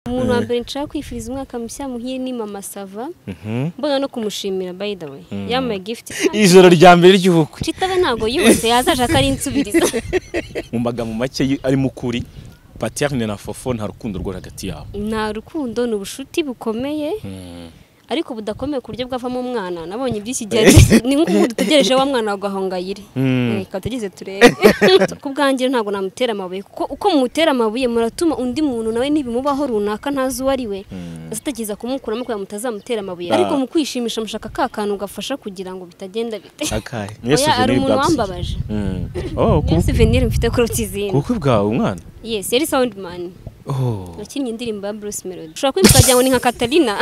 umuntu wa mbere nshaka kwifuriza umwaka mushya muhire ni mama sava mbona no kumushimira by the way yambaye gifuti ijoro rya mbere ry'ubukwe kitaba ntabwo yose yazaje ko ari insubirizo mu magambo make arimo ukuri paterne na fofo nta rukundo rwo hagati yabo nta rukundo ni ubucuti bukomeye ariko budakomeye ku buryo bwavamo umwana nabonye iby'iki gihe ni nk'umuntu utegereje wa mwana wagahongayire reka tugeze turebe ku bwanjye ntabwo namutera amabuye kuko uko mumutera amabuye muratuma undi muntu nawe ntibimubaho runaka ntazi uwo ari we azategeza kumukuramo kugira ngo mutazamutera amabuye ariko mu kwishimisha mushaka ka kantu gafasha kugira ngo bitagenda bite akahe Oya, hari umuntu wambabaje niyo souvenir mfite kuruta izindi kuko bwawe umwana yes yari soundman Oh. wakinnye indirimbo ya Bruce Melody ushobora kwitwa ukagira ngo ni nka Katarina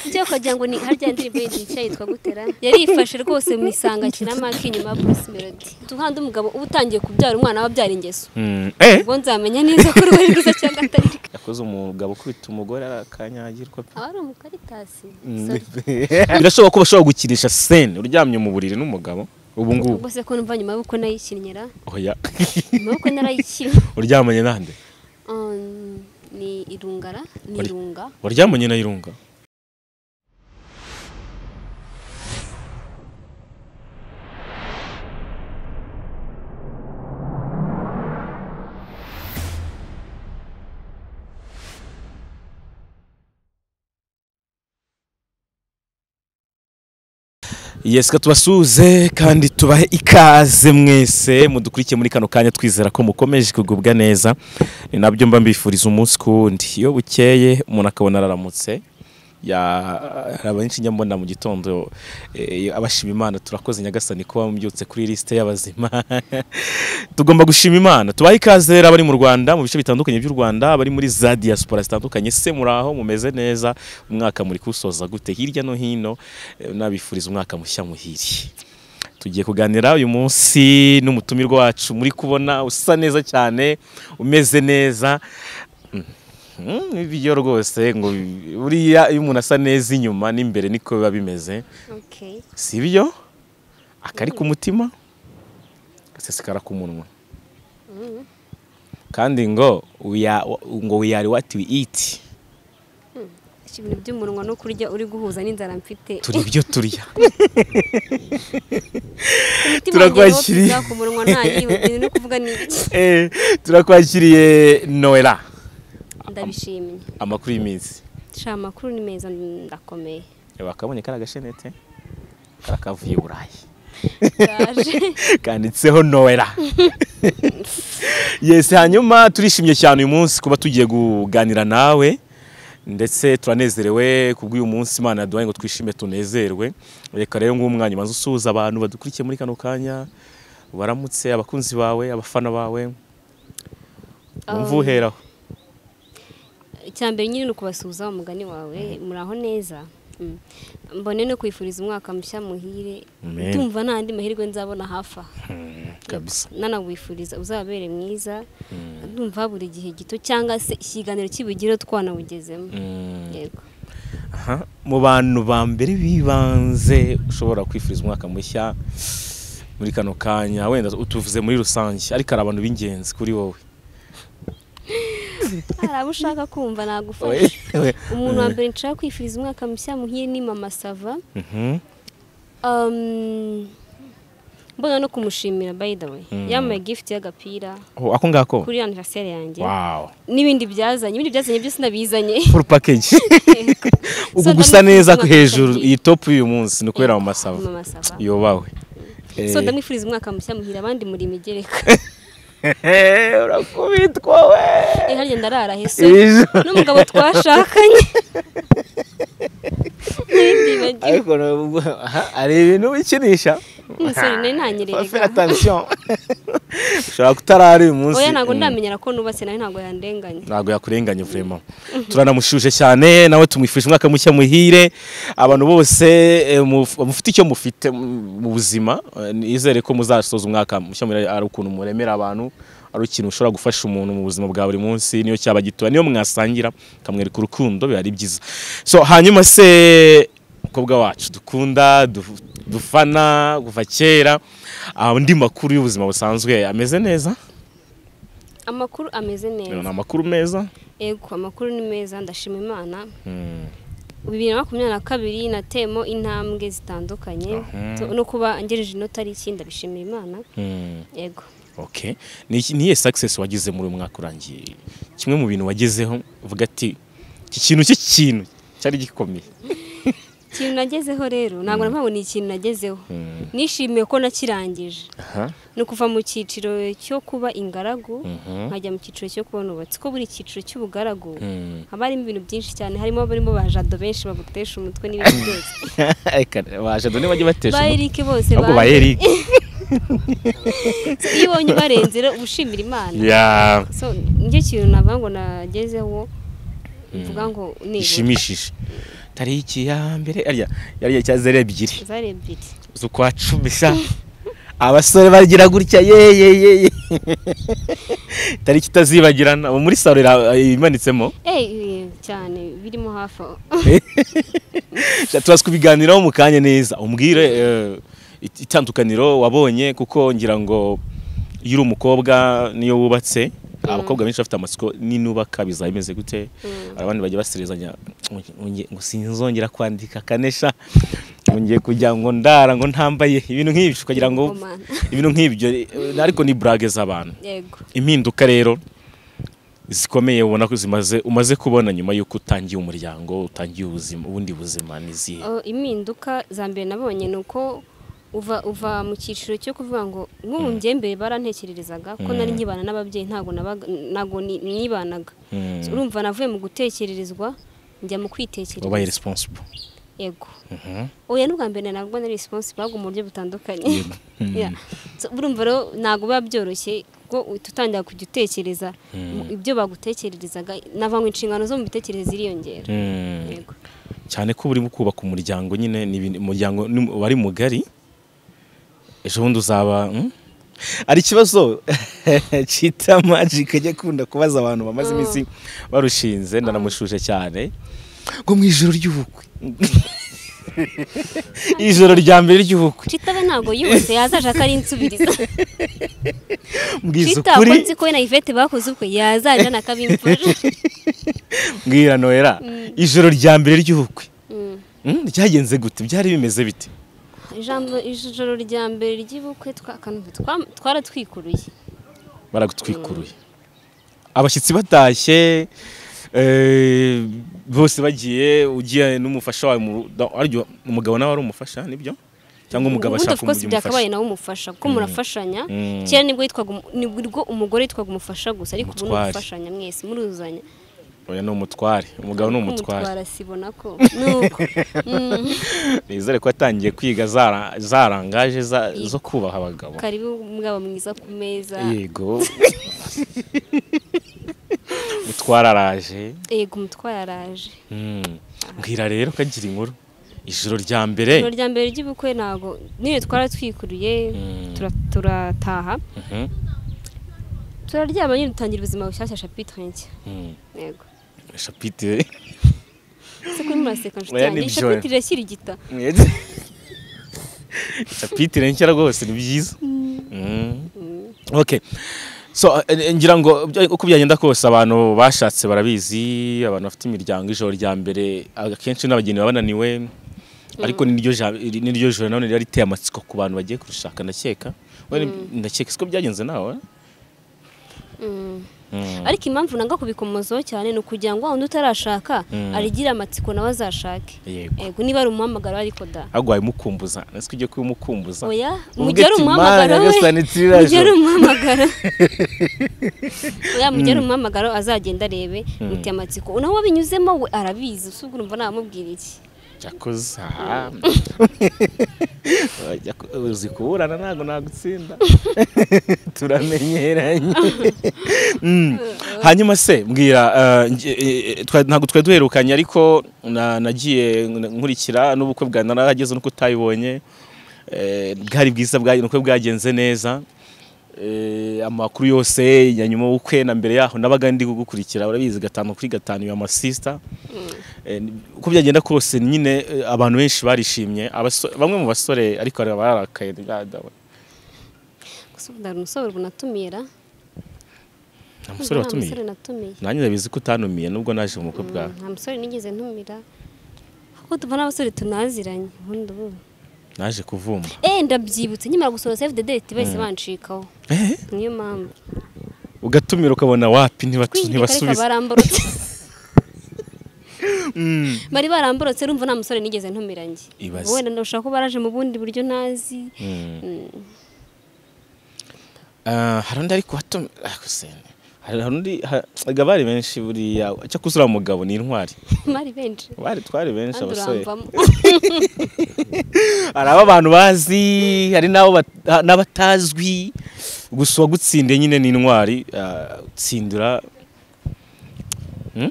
ibyo ukagira ngo ni harya ndirimbo yitwa yitwa gutera yarifashe rwose mu isanga akina maki inyuma ya Bruce Melody tuhande umugabo uba utangiye kubyara umwana aba abyara ingeso Mm. Eh, ubwo nzamenya neza ko rwari rwiza cyangwa atari rwiza yakoze umugabo ukubita umugore akanyagirwa pe. aba ari umukaritasi birashoboka ko bashobora gukinisha sene uryamye mu buriri n'umugabo ubu ngubu ubwo se ko numva nyuma y'uko nayikinyera oya nyuma y'uko narayikinnye uryamanye nande Um, ni irungara ni Wari- irunga waryamanye na irunga yesika tubasuhuze kandi tubahe ikaze mwese mudukurikiye muri kano kanya twizera ko mukomeje kugubwa neza ni nabyo mba mbifuriza umunsi ku wundi iyo bukeye umuntu akabona araramutse ya- hari abenshi nyambona mu gitondo eh, abashima imana turakoze nyagasani kuba mubyutse kuri lisite y'abazima tugomba gushima imana tubahe ikaze rero abari mu rwanda mu bice bitandukanye by'u rwanda abari muri za diaspora zitandukanye se muri aho mumeze neza umwaka muri kuwusoza gute hirya no hino eh, nabifuriza umwaka mushya muhiri tugiye kuganira uyu munsi n'umutumirwa wacu muri kubona usa neza cyane umeze neza Mm, ibyo rwose ngo bi- buriya iyo umuntu asa neza inyuma n'imbere niko biba bimeze okay si byo akari ku mutima gasesekara ku munwa kandi ngo uya- ngo we are what we eat Si ibintu by'umunwa no kurya uri guhuza n'inzara mfite turi ibyo turya Turakwakiriye. turakwakiriye ku munwa ntayiwe no kuvuga ni ibiki Eh, turakwakiriye noela ndabishimye amakuru y'iminsi sha amakuru ni meza ndakomeye bakabonye kari agashenete kari akavuye i burayi ndaje kanditseho noela yesi hanyuma turishimye cyane uyu munsi kuba tugiye kuganira nawe ndetse turanezerewe kubw'uyu munsi imana yaduhaye ngo twishime tunezerwe reka rero nguwo umwanya ubanza usuhuza abantu badukurikiye muri kano kanya baramutse abakunzi bawe abafana bawe wumva Um, uheraho icya mbere nyine ni ukubasuhuza umugani wawe muraho neza Mm. mbone no kwifuriza umwaka mushya muhire Amen. ndumva nta yandi mahirwe nzabona hafi aha kabisa nanawifuriza uzababere mwiza ndumva buri gihe gito cyangwa se ikiganiro kibugire twanawugezemo yego Aha, mu bantu ba mbere bibanze ushobora kwifuriza umwaka mushya muri kano kanya wenda utuvuze muri rusange ariko hari abantu b'ingenzi kuri wowe hari abo ushaka kumva nagufasha We- umuntu wa mbere nshaka kwifuriza umwaka mushya muhire ni mama sava Mhm. Um, mbona no kumushimira by the way Mm. yambaye gift y'agapira Oh, ako ngako kuri anniversaire yanjye wow n'ibindi byazanye ibindi byazanye byose nabizanye full package uku So, gusa neza ndamwifuriza hejuru umwaka iyi top y'uyu munsi ni ukubera mu mwiza. masaba Mama Sava. yobawe so Eh, ndamwifuriza umwaka mushya muhira abandi muri imigereka urakubitwa we Eh, harya ndarara he so Iri joro. n'umugabo twashakanye Nibibagiwe. ariko nubwo- aha, hari ibintu bikinisha Umusore nari nanyereye Fa- ga. faire attention. ushobora kutarara uyu munsi oya ntabwo Mm. ndamenyera ko nubatse nawe ntabwo yandenganya ntabwo yakurenganya vurema turanamushuje cyane nawe tumwifurije umwaka mushya muhire abantu bose eh, muf- mufite icyo mufite mu- mu buzima eh, nizere ko muzasoza umwaka mushya muhire ari ukuntu muremera abantu ari ikintu ushobora gufasha umuntu mu buzima bwa buri munsi niyo cyaba gitoya niyo mwasangira ukamwereka urukundo biba ari byiza so hanyuma se umukobwa wacu dukunda du- dufana kuva kera ah, andi makuru y'ubuzima busanzwe ameze neza amakuru ameze Rero ni neza amakuru meza ego amakuru ni meza ndashima imana Mm. bibiri na makumyabiri na kabiri natemo intambwe zitandukanye Aha. To- no kuba ngejeje inota ari iki ndabishimira imana Mm. yego Okay. Ni iki- niye success wagize muri uyu mwaka urangiye kimwe mu bintu wagezeho uvuga ati iki kintu cy'ikintu cyari gikomeye ikintu nagezeho rero ntabwo na ni ikintu nagezeho Mm. nishimiye ko nakirangije aha ni ukuva mu cyiciro cyo kuba ingaragu Mhm. nkajya mu cyiciro cyo kuba nubatse ko buri cyiciro cy'ubugaragu Mm. haba harimo ibintu byinshi cyane harimo abarimo ba jado benshi bagutesha umutwe n'ibindi byose Eka, baje dore bajye batesha ba umutwe. erike bose ahubwo ba baje. Eric So, iyo ubonye ubarenze rero uba ushimira imana ya so nicyo kintu navuga ngo nagezeho mvuga ngo ni ishimishije tariki ya mbere ariya yari ya zero ebyiri zari ebyiri z'ukwa cumi sa abasore bagira gutya ye ye ye ye tariki itazibagirana ubu muri salo ira- imanitsemo Eh, cyane birimo hafi aho Tujya tuza kubiganiraho mu kanya neza umbwire eh, it- itandukaniro wabonye kuko ngira ngo iyo uri umukobwa niyo wubatse abakobwa benshi bafite amatsiko n'inubaka bizaba bimeze gute hari abandi bajya baserezanya "Nge- ngo sinzongera kwandika kanesha ngo ngiye kujya ngo ndara ngo ntambaye ibintu nk'ibyo ukagira ngo Ngoma. ibintu nk'ibyo eh, ariko ni burage z'abantu yego impinduka rero zikomeye ubona ko zimaze umaze kubona nyuma y'uko utangiye umuryango utangiye ubuzima ubundi buzima n'izihe Oh, impinduka za mbere nabonye ni uko uva uva mu cyiciro cyo kuvuga ngo nk'ubu njye mbere barantekererezaga ko nari nkibana n'ababyeyi ntabwo nabaga- ntabwo ni- nibanaga Mm. So, urumva navuye mu gutekererezwa njya mu wabaye kwitekerereza responsible yego Mhm. oya n'ubwa mbere ntabwo nari responsible ahubwo mu buryo butandukanye Yeah. So, urumva rero ntabwo biba byoroshye kuko uhita utangira kujya utekereza mu- ibyo bagutekererezaga nava mu inshingano zo mu bitekerezo ziriyongera Mm. yego cyane ko urimo kubaka umuryango nyine ni ibintu- umuryango ni- wari mugari ejo bundi uzaba mm? hari ikibazo cyita magic ajya akunda kubaza abantu bamaze iminsi barushinze ndanamushuje cyane ngo mu ijoro ry'ubukwe ijoro rya mbere ry'ubukwe citabe ntabwo yose yazashaka ari insubirizo mbwiza Twitter ukuri ko nzi ko we na Yvette bakoze ubukwe yazajya nakabimfura mbwira nohera ijoro rya mbere ry'ubukwe Mm, ryagenze gute byari bimeze bite ijambo ijoro rya mbere ry'ubukwe twa- akantu twa- twaratwikuruye baragutwikuruye abashyitsi batashye eh, bose bagiye ugiye n'umufasha wawe mu- da- aryo- umugabo nawe ari umufasha nibyo cyangwa umugabo ubundi ashaka of course umujyi byakabaye umufasha nawe umufasha kuko murafashanya Mm. kera nibwo yitwaga umu- nibwo umugore yitwaga umufasha gusa ariko ubu ni Umutware. umufashanya mwese muruzanya oya ni umutware umugabo ni umutware umutwara sibona ko nuko Mm. nizere ko yatangiye kwiga zara- zarangaje za- zo kubaha abagabo karibu mwaba mwiza ku meza yego umutware araje yego umutware araje Mm. mbwira rero kagira inkuru ijoro rya mbere ijoro rya mbere ry'ubukwe ntabwo niyo twaratwikuruye Mm. tura- turataha Mhm. turaryama nyine dutangira ubuzima bushyashya chapitre nshya Mm. yego shapitire ese kuri muraseka nshuti Oya, yanjye ni iyi byo. chapitre irashyira igita capitire nshya rwose ni byiza Mm. ok so eh, ngira ngo bya- uko byagenda kose abantu bashatse barabizi abantu bafite imiryango ijoro rya mbere akenshi n'abageni baba bananiwe ariko n'iryo ja- n'iryo joro nanone ryari riteye amatsiko ku bantu bagiye kurishaka ndakeka We, ndakeka siko byagenze nawe Mm. Mm. ariko impamvu nanga kubikomozaho cyane ni ukugira ngo wa wundi utarashaka Mm. arigire amatsiko nawe azashake Yego. yego niba ari umuhamagaro ariko da ahubwo wabimukumbuza ese ko ugiye kubimukumbuza oya Uvuge mu gihe ari ati, umuhamagaro "Mana, we Nyagasani, mu gihe ari tiriraje." umuhamagaro oya mu gihe ari umuhamagaro azagenda arebe muteye amatsiko nawe wabinyuzemo we arabizi usubwo urumva namubwira iki Cyakoze aha. Wajya ku- uzi kuburana ntabwo nagutsinda turamenyeranye Mm. hanyuma se mbwira eh, nge- eh, eh, twa- ntabwo twari duherukanye ariko na- nagiye nkurikira n'ubukwe bwa narahageze nuko utayibonye Eh, bwari bwiza bwa- nukwe bwagenze neza Eh, amakuru yose ya nyuma y'ubukwe na mbere yaho nabaga ndi gukurikira urabizi gatanu kuri gatanu ya masisita Eh, ni- uko byagenda kose nyine eh, abantu benshi barishimye abaso- bamwe mu basore ariko hari abarakaye ntibyadawe. gusa ubu ndabona umusore ubu natumira nta musore watumiye musore natumiye nanjye ndabizi ko utanumiye nubwo naje mu bukwe bwawe nta musore nigeze ntumira kuko tuva n'abasore tunaziranye ubundi ubu naje kuvumba eh ndabyibutse nkimara gusohora save the date bahise bancikaho Eh, niyo mpamvu ugatumira ukabona wapi ntibatu- kwihirika ariko ntibasubiza baramborotse Mm. bari baramborotse urumva nta musore nigeze ntumira njye Ibaze. wenda ndashaka ko baraje mu bundi buryo ntazi Mm. Mm. Ah, hari undi ariko watumira hari hari undi ha- erega bari benshi buriya cyo kuzura mugabo ni intwari mari benshi bari twari benshi kandi abasore uramvamo hari abantu bazi hari n'abo bat- ha- n'abatazwi gusa uwagutsindiye nyine ni intwari ah, gutsindira Hmm?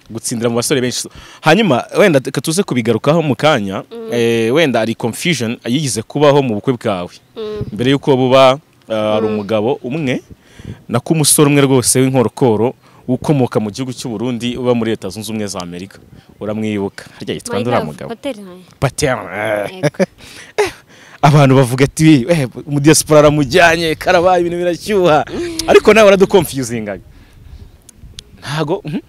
gutsindira mu basore benshi hanyuma wenda reka tuze kubigarukaho mu kanya eh, wenda hari confusion yigeze kubaho mu bukwe bwawe Mm. mbere y'uko buba ah, hari umugabo umwe nako umusore umwe rwose w'inkorokoro ukomoka mu gihugu cy'u Burundi uba muri leta zunze ubumwe za Amerika uramwibuka harya yitwa My ndura love, mugabo Patel, haya. Patera. eh. Yego. abantu bavuga ati "Eh, umudiyasipora aramujyanye karabaye ibintu birashyuha ariko nawe waradukonfiyuzingaga ntago mhm.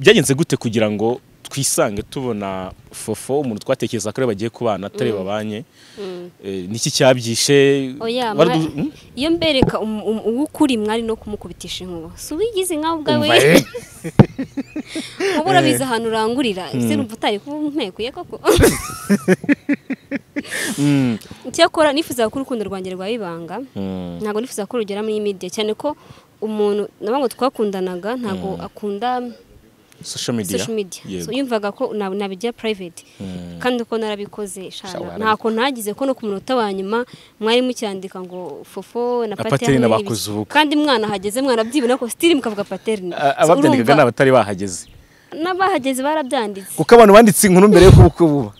byagenze gute kugira ngo twisange tubona fofo umuntu twatekereza ko ariwe bagiye kubana atari babanye Mm. Eh, niki cyabyishe Oya, Waradu- mwa- mhm. iyo mbereka um- um- uw'ukuri mwari no kumukubitisha inkuba si uwigize nkawe ubwawe Umva, eh. uba urabizi ahantu urangurira ese numva utari kuba umpekuye koko Mm. icyakora nifuza ko urukundo rwanjye rwaba ibanga Mm. ntabwo nifuza ko rugera muri media cyane ko umuntu nabo ngo twakundanaga ntabwo akunda social media social media Yego. So, yumvaga ko na- nabijya private kandi uko narabikoze Sha, shana warabi- ntako ntagize ko no ku munota wa nyuma mwari mucyandika ngo fofo na Na paterne paterne n'ibi- bakoze ubukwe. kandi mwana hageze mwana byibona ko still mukavuga paterne A- So, ababyandikaga ni urumva, abatari bahageze n'abahageze barabyanditse kuko abantu banditse inkuru mbere y'uko ubukwe buba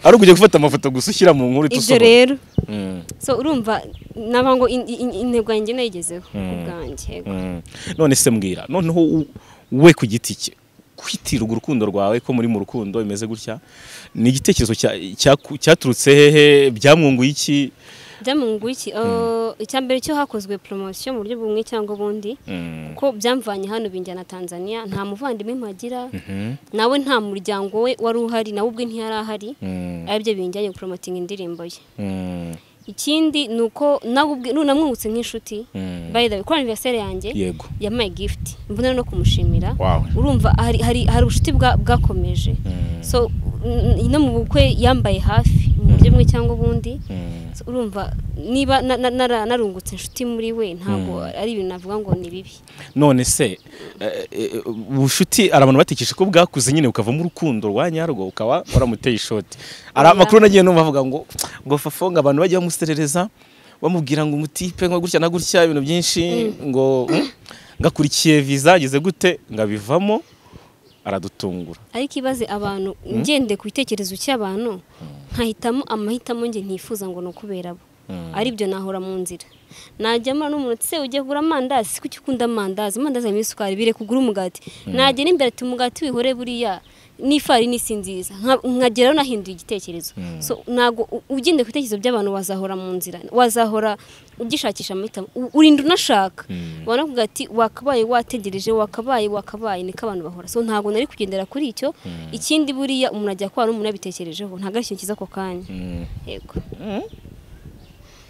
ari ukujya gufata amafoto gusa ushyira mu nkuru ibyo itusohora rero Mm. so urumva naba ngo in- in- intego yanjye nayigezeho ubwanjye Mm. none se mbwira noneho u- we ku giti cye kwitirwa urukundo rwawe ko muri mu rukundo bimeze gutya ni igitekerezo cya- cyaku- cyaturutse hehe byamwunguye iki byamunguye iki Oh, icya mbere cyo hakozwe promotion mu buryo bumwe cyangwa ubundi Mm. ko byamvanye hano binjyana Tanzania nta muvandimwe mpagira Mhm. nawe nta muryango we wari uhari nawe ubwe ntiyari ahari Mm. aribyo binjyanye guporomotinga indirimbo ye Mm. ikindi ni uko nawe ubwe nunamwungutse nk'inshuti Mm. by the way kuri anniversaire yanjye yego yampaye gift imvune no kumushimira Wow. urumva hari, hari, hari ubushuti bwa- bwakomeje Mm. so n- no mu bukwe yambaye hafi mu buryo bumwe cyangwa ubundi Mm. So, urumva niba na- na- nara- narungutse inshuti muri we ntabwo ari ibintu navuga ngo ni bibi none se eh, eh, ubucuti hari abantu batekereje ko bwakuze nyine ukavamo urukundo rwa nyarwo ukaba waramuteye ishoti hari Oya. amakuru nagiye numva avuga ngo ngo fafonga abantu bajya bamuserereza bamubwira ngo umutipe nka gutya na gutya ibintu byinshi ngo mm, ngakurikiye viza ageze gute ngabivamo aradutungura ariko ibaze abantu ngende ku bitekerezo cy'abantu nkahitamo amahitamo nge ntifuza ngo ni ukubera bo aribyo nahora mu nzira najyamo n'umuntu se ugiye kugura amandazi kuki ukunda amandazi amandazi arimo isukari bire kugura umugati nagera imbere ati umugati wihore buriya n'ifarini si nziza nka- nkageraho nahinduye igitekerezo so ntabwo u- ugendeye ku bitekerezo by'abantu wazahora mu nzira wazahora ugishakisha amahitamo U- urinda unashaka ubona kuvuga ati wakabaye wategereje wakabaye wakabaye niko abantu bahora so ntabwo nari kugendera kuri icyo ikindi buriya umuntu ajya kwa n'umuntu yabitekerejeho ntabwo ari ikintu cyiza ako kanya Mm. yego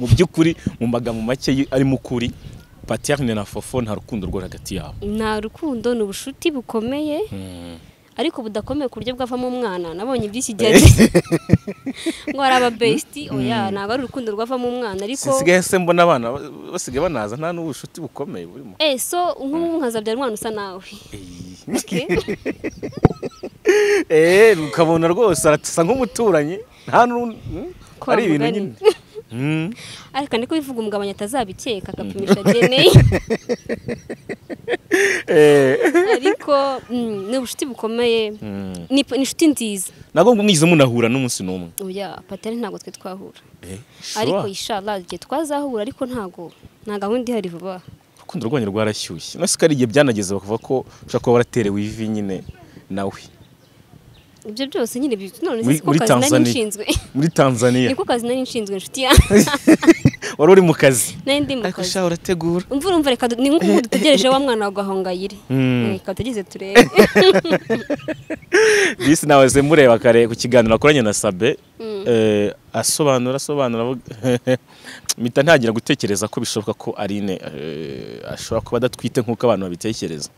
mu by'ukuri mu magambo make y- arimo ukuri patiyarine na fofo nta rukundo rwo hagati yabo nta rukundo ni ubushuti bukomeye ariko budakomeye ku buryo bwavamo umwana nabonye iby'iki gihe ngo hari ababesiti oya ntabwo ari urukundo rwavamo umwana ariko sinsigaye se mbona abana basigaye banaza nta n'ubushuti bukomeye burimo eh so nk'ubu nkazabyara umwana usa nawe Okay? Eh, ukabona rwose arasa nk'umuturanyi nta n'urundi hmm? Kwa ari ibintu mugani. nyine Hmm. ariko niko bivuga umugabanya atazabikeka agapimisha dna Eh. ariko mm, ni ubushuti bukomeye Hmm. ni ni inshuti nziza ntabwo mwigeze munahura n'umunsi n'umwe oya patari ntabwo twe twahura Eh, ariko sure. inshallah igihe twazahura ariko ntabwo nta gahunda ihari vuba aha urukundo rwanyu rwarashyushye nose ko ari igihe byanageze bakavuga ko ushobora kuba waraterewe ivi nyine nawe ibyo byose nyine bifite none Muri- siko muri kazi nari Tanzania. nshinzwe muri tanzania niko kazi nari nshinzwe inshuti yanjye wari uri mu kazi nari ndi mu ariko kazi sha urategura imvura umva reka du- ni nk'ukuntu dutegereje wa mwana wa gahongayire Mm. reka tugize turebe bisi nawe ze mureba kare ku kiganiro akoranye na sabe Mm. eh, asobanura asobanura avuga- mpita ntangira gutekereza ko bishoboka ko arine eh, ashobora kuba adatwite nk'uko abantu babitekereza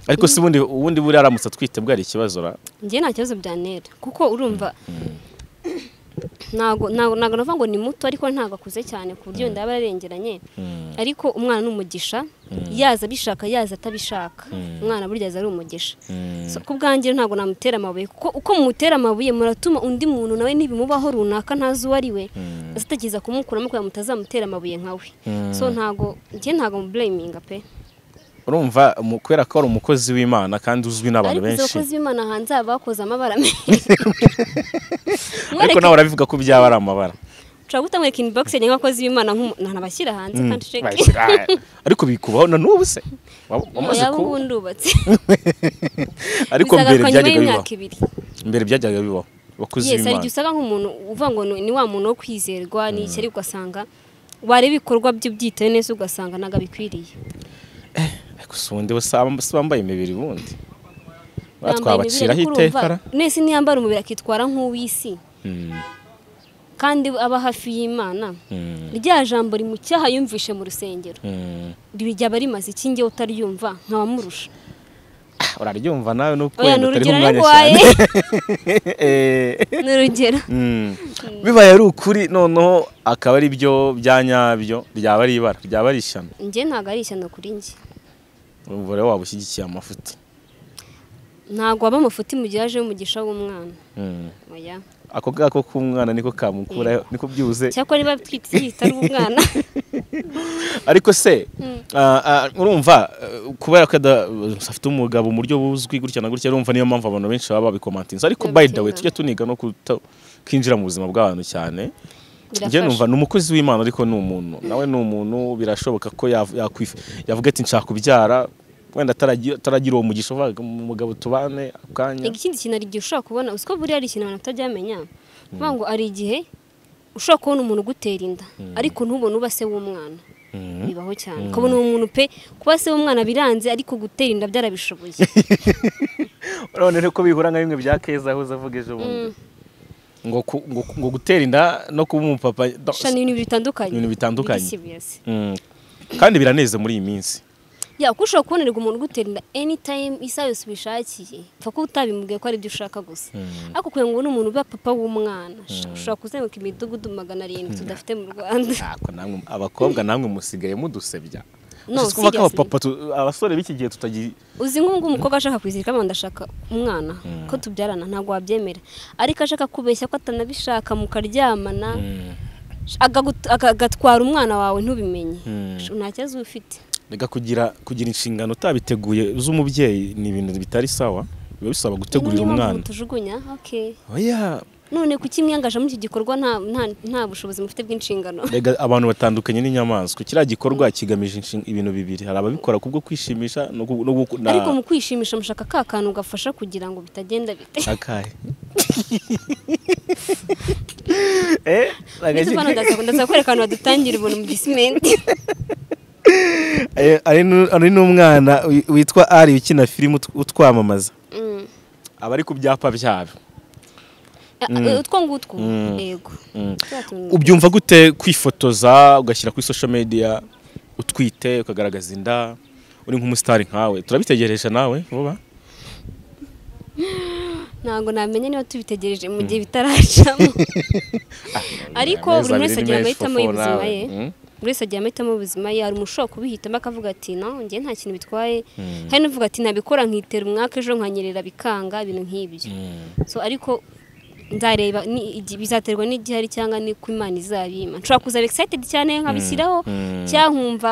ariko si ubundi ubundi buriya aramutse atwite bwari ikibazo ra njye nta kibazo byanera kuko urumva ntago ntago ntago navuga ngo ni muto ariko ntago akuze cyane ku buryo ndaba yarengeranye ariko umwana ni umugisha yaza abishaka yaza atabishaka umwana burya aza ari umugisha So, ku bwanjye ntago namutera amabuye kuko uko mumutera amabuye muratuma undi muntu nawe ntibimubaho runaka ntazi uwo ari we aza atakiza kumukuramo kugira ngo mutazamutera amabuye nkawe so ntago njye ntago muburayiminga pe urumva mu- kubera ko ari umukozi w'imana kandi uzwi n'abantu ariko izo benshi bakozi b'imana hanze haba bakoze amabara menshi ariko nawe urabivuga ko byaba ari amabara ushobora guta mwereka inbox yanjye nk'abakozi b'imana ntabashyira hanze kandi sheki Bahise- ah, ariko bikubaho na n'ubu se Wa- wamaze yaba kuba ubundi ubatse ariko mbere Bizagaruka nyuma byajyaga bibaho y'imyaka ibiri mbere byajyaga bibaho abakozi yes hari b'imana igihe usaga nk'umuntu uvuga ngo ni ni wa muntu wo kwizerwa ni iki ariko ugasanga wareba ibikorwa byo byitaye neza ugasanga ntabwo abikwiriye ariko si ubundi bo si aba- si bambaye imibiri bundi Ba Yambaye twabaciraho imibiri, ariko iteka ra urumva mwese ntiyambara umubiri akitwara nk'uw'isi Mm, kandi aba hafi y'imana mm, rya jambo ri mu cyaha yumvishe mu rusengero mm. rijya barimaze ikinge utaryumva nk'abamurusha Ah, uraryumva nawe nuko oya wenda ni urugero utariho umwanya rwaye cyane Eh, ni urugero mm. bibaye ari ukuri noneho akaba ari byo bya nyabyo ryaba ari ibara ryaba ari ishyano njye ntabwo ari ishyano kuri njye urumva rero waba ushyigikiye amafuti ntabwo waba amafuti mu gihe aje umugisha w'umwana Mm. oya ako ngako k'umwana niko kamukurayo niko byibuze cyakora niba twite ari umwana ariko se ah, ah, urumva eh, kubera ko ada- afite umugabo mu buryo buzwi gutya na gutya urumva niyo mpamvu abantu benshi baba babikomantinze ariko Babitinda. by the way tujya tuniga no kutinjira mu buzima bw'abantu cyane njye numva ni umukozi w'imana ariko ni umuntu nawe ni umuntu birashoboka ko yav- yakwifu- yavuga ati nshaka kubyara wenda ataragi- ataragira uwo mugisha uvuga umugabo tubane ako kanya ikindi kintu hari igihe ushobora kubona uzi ko buriya ari ikintu abantu batabyamenya kuvuga ngo hari igihe ushobora kubona umuntu ugutera inda ariko ntubone uba se w'umwana Mhm. bibaho cyane ukabona uwo muntu pe kuba se w'umwana biranze ariko gutera inda byarabishoboye urabona rero ko bihura nka bimwe bya keza aho uzavuga ejo bundi ngo ku- ngo ku- ngo gutera inda no kuba umupapa no, gusa ni ibintu bitandukanye Ibintu bitandukanye. Bigisi biyasi. Mm. kandi biraneze muri iyi minsi ya kuko ushobora kubonerwa umuntu ugutera inda anytime isaha yose ubishakiye pfa ko utabimubwiye ko ari ibyo ushaka gusa ariko kugira ngo ubone umuntu uba papa w'umwana ushobora kuzenguruka imidugudu magana arindwi tudafite mu rwanda ntako namwe abakobwa namwe musigaye mudusebya No, Ushize kuvuga ko seriously. abapapa tu- abasore b'iki gihe tutagi uzi nk'ubu umukobwa ashaka kwizirika abantu ndashaka umwana ko tubyarana ntabwo wabyemera ariko ashaka kubeshya ko atanabishaka mukaryamana agagut- agatwara umwana wawe ntubimenye nta kibazo uba ufite reka kugira kugira inshingano utabiteguye z'umubyeyi ni ibintu bitari sawa biba bisaba gutegurira Niyo mpamvu umwana mutujugunya okay oya none kuki mwiyangaje muri iki gikorwa nta- nta- nta bushobozi mufite bw'inshingano Rega abantu batandukanye n'inyamaswa kiriya gikorwa kigamije inshin- ibintu bibiri hari ababikora kubwo kwishimisha no gu- no gu- na- ariko mu kwishimisha mushaka ka kantu gafasha kugira ngo bitagenda bite akahe Eh, ndetse agace- hano ndashaka ndaza kwereka ahantu badutangira ubuntu mu gisimenti Eh, ari nu- ari n'umwana wi- witwa ari ukina filime ut- utwamamaza Mm. aba ari ku byapa byabo Eh, utwo ngutwo Mm. yego Mm. Twa tuntu- ubyumva gute kwifotoza ugashyira kuri social media utwite ukagaragaza inda uri nk'umusitari nkawe turabitegereje nawe vuba ntabwo namenya niba tubitegereje mu gihe bitaracamo ariko buri Amezi wese abiri agira menshi amahitamo fofo y'ubuzima nawe. ye Mm. buri wese agira amahitamo y'ubuzima ye hari umuntu kubihitamo akavuga ati no njye nta kintu bitwaye hari n'uvuga ati nabikora nkitera umwaka ejo nkanyerera bikanga ibintu nk'ibyo so ariko nzareba ni- igi- bizaterwa n'igihari cyangwa n'uko imana izabima nshobora kuza excited cyane nkabishyiraho Mm. cyangwa nkumva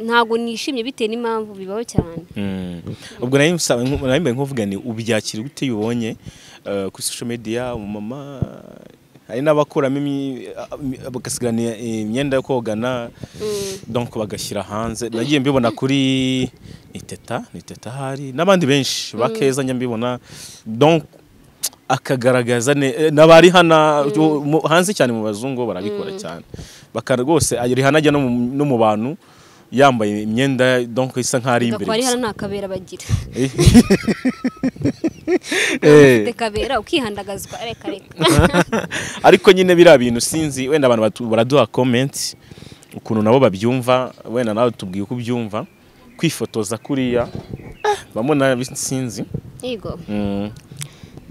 ntabwo nishimye bitewe n'impamvu bibaho cyane Mm. ubwo nayo nsaba- nko- nayo mbaye nkuvuga ni ubyakira gute iyo ubonye eh, kuri social media umumama hari n'abakuramo imi- imi- bagasigarana i- imyenda yo kogana donc bagashyira hanze nagiye mbibona kuri ni teta ni teta hari n'abandi benshi bakeza njya mbibona donc akagaragaza ne- n'abari hano mu- hanze cyane mu bazungu bo barabikora cyane baka rwose arihana ajya no mu- no mu bantu yambaye imyenda donc isa nkaho ari imbere gakora ari gusa. hano nta kabera bagira Eh. ufite kabera ukihandagazwa reka reka ariko nyine biriya bintu sinzi wenda abantu batu- baraduha komenti ukuntu nabo babyumva wenda nawe tubwiye uko ubyumva kwifotoza kuriya eh, bamwe na sinzi yego Mm,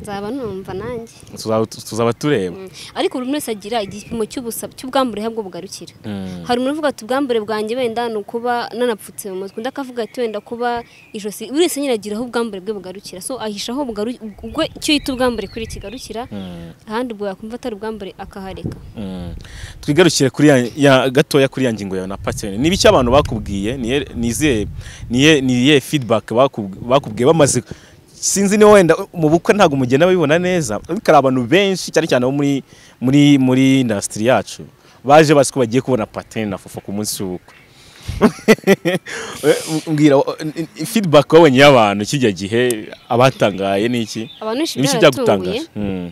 nzaba numva nanjye tuzaba- tuzaba tureba Mm. ariko buri muntu wese agira igipimo cy'ubusa- cy'ubwambure ahabwo bugarukira Mm. hari umuntu uvuga ati ubwambure bwanjye wenda ni ukuba nanapfutse mu mutwe undi akavuga ati wenda kuba ijosi buri wese nyine agira aho ubwambure bwe bugarukira so ahisha aho bugaru- ubwo icyo yita ubwambure kuri kigarukira Mm. ahandi ubwo yakumva atari ubwambure akahareka Mm. twigarukire kuri ya- ya gatoya kuri ya ngingo yawe na patene ni ibiki abantu bakubwiye niye niziye niye niye feedback bakub- bakubwiye bamaze sinzi niba wenda mu bukwe ntabwo mugenda babibona neza ariko hari abantu benshi cyane cyane bo muri muri muri industry yacu baje bazi ko bagiye kubona patene na fufu ku munsi w'ubukwe mbwira feedback wabonye y'abantu kijya gihe abatangaye n'iki abantu benshi ibiki byaratunguye byagutangaje Mm.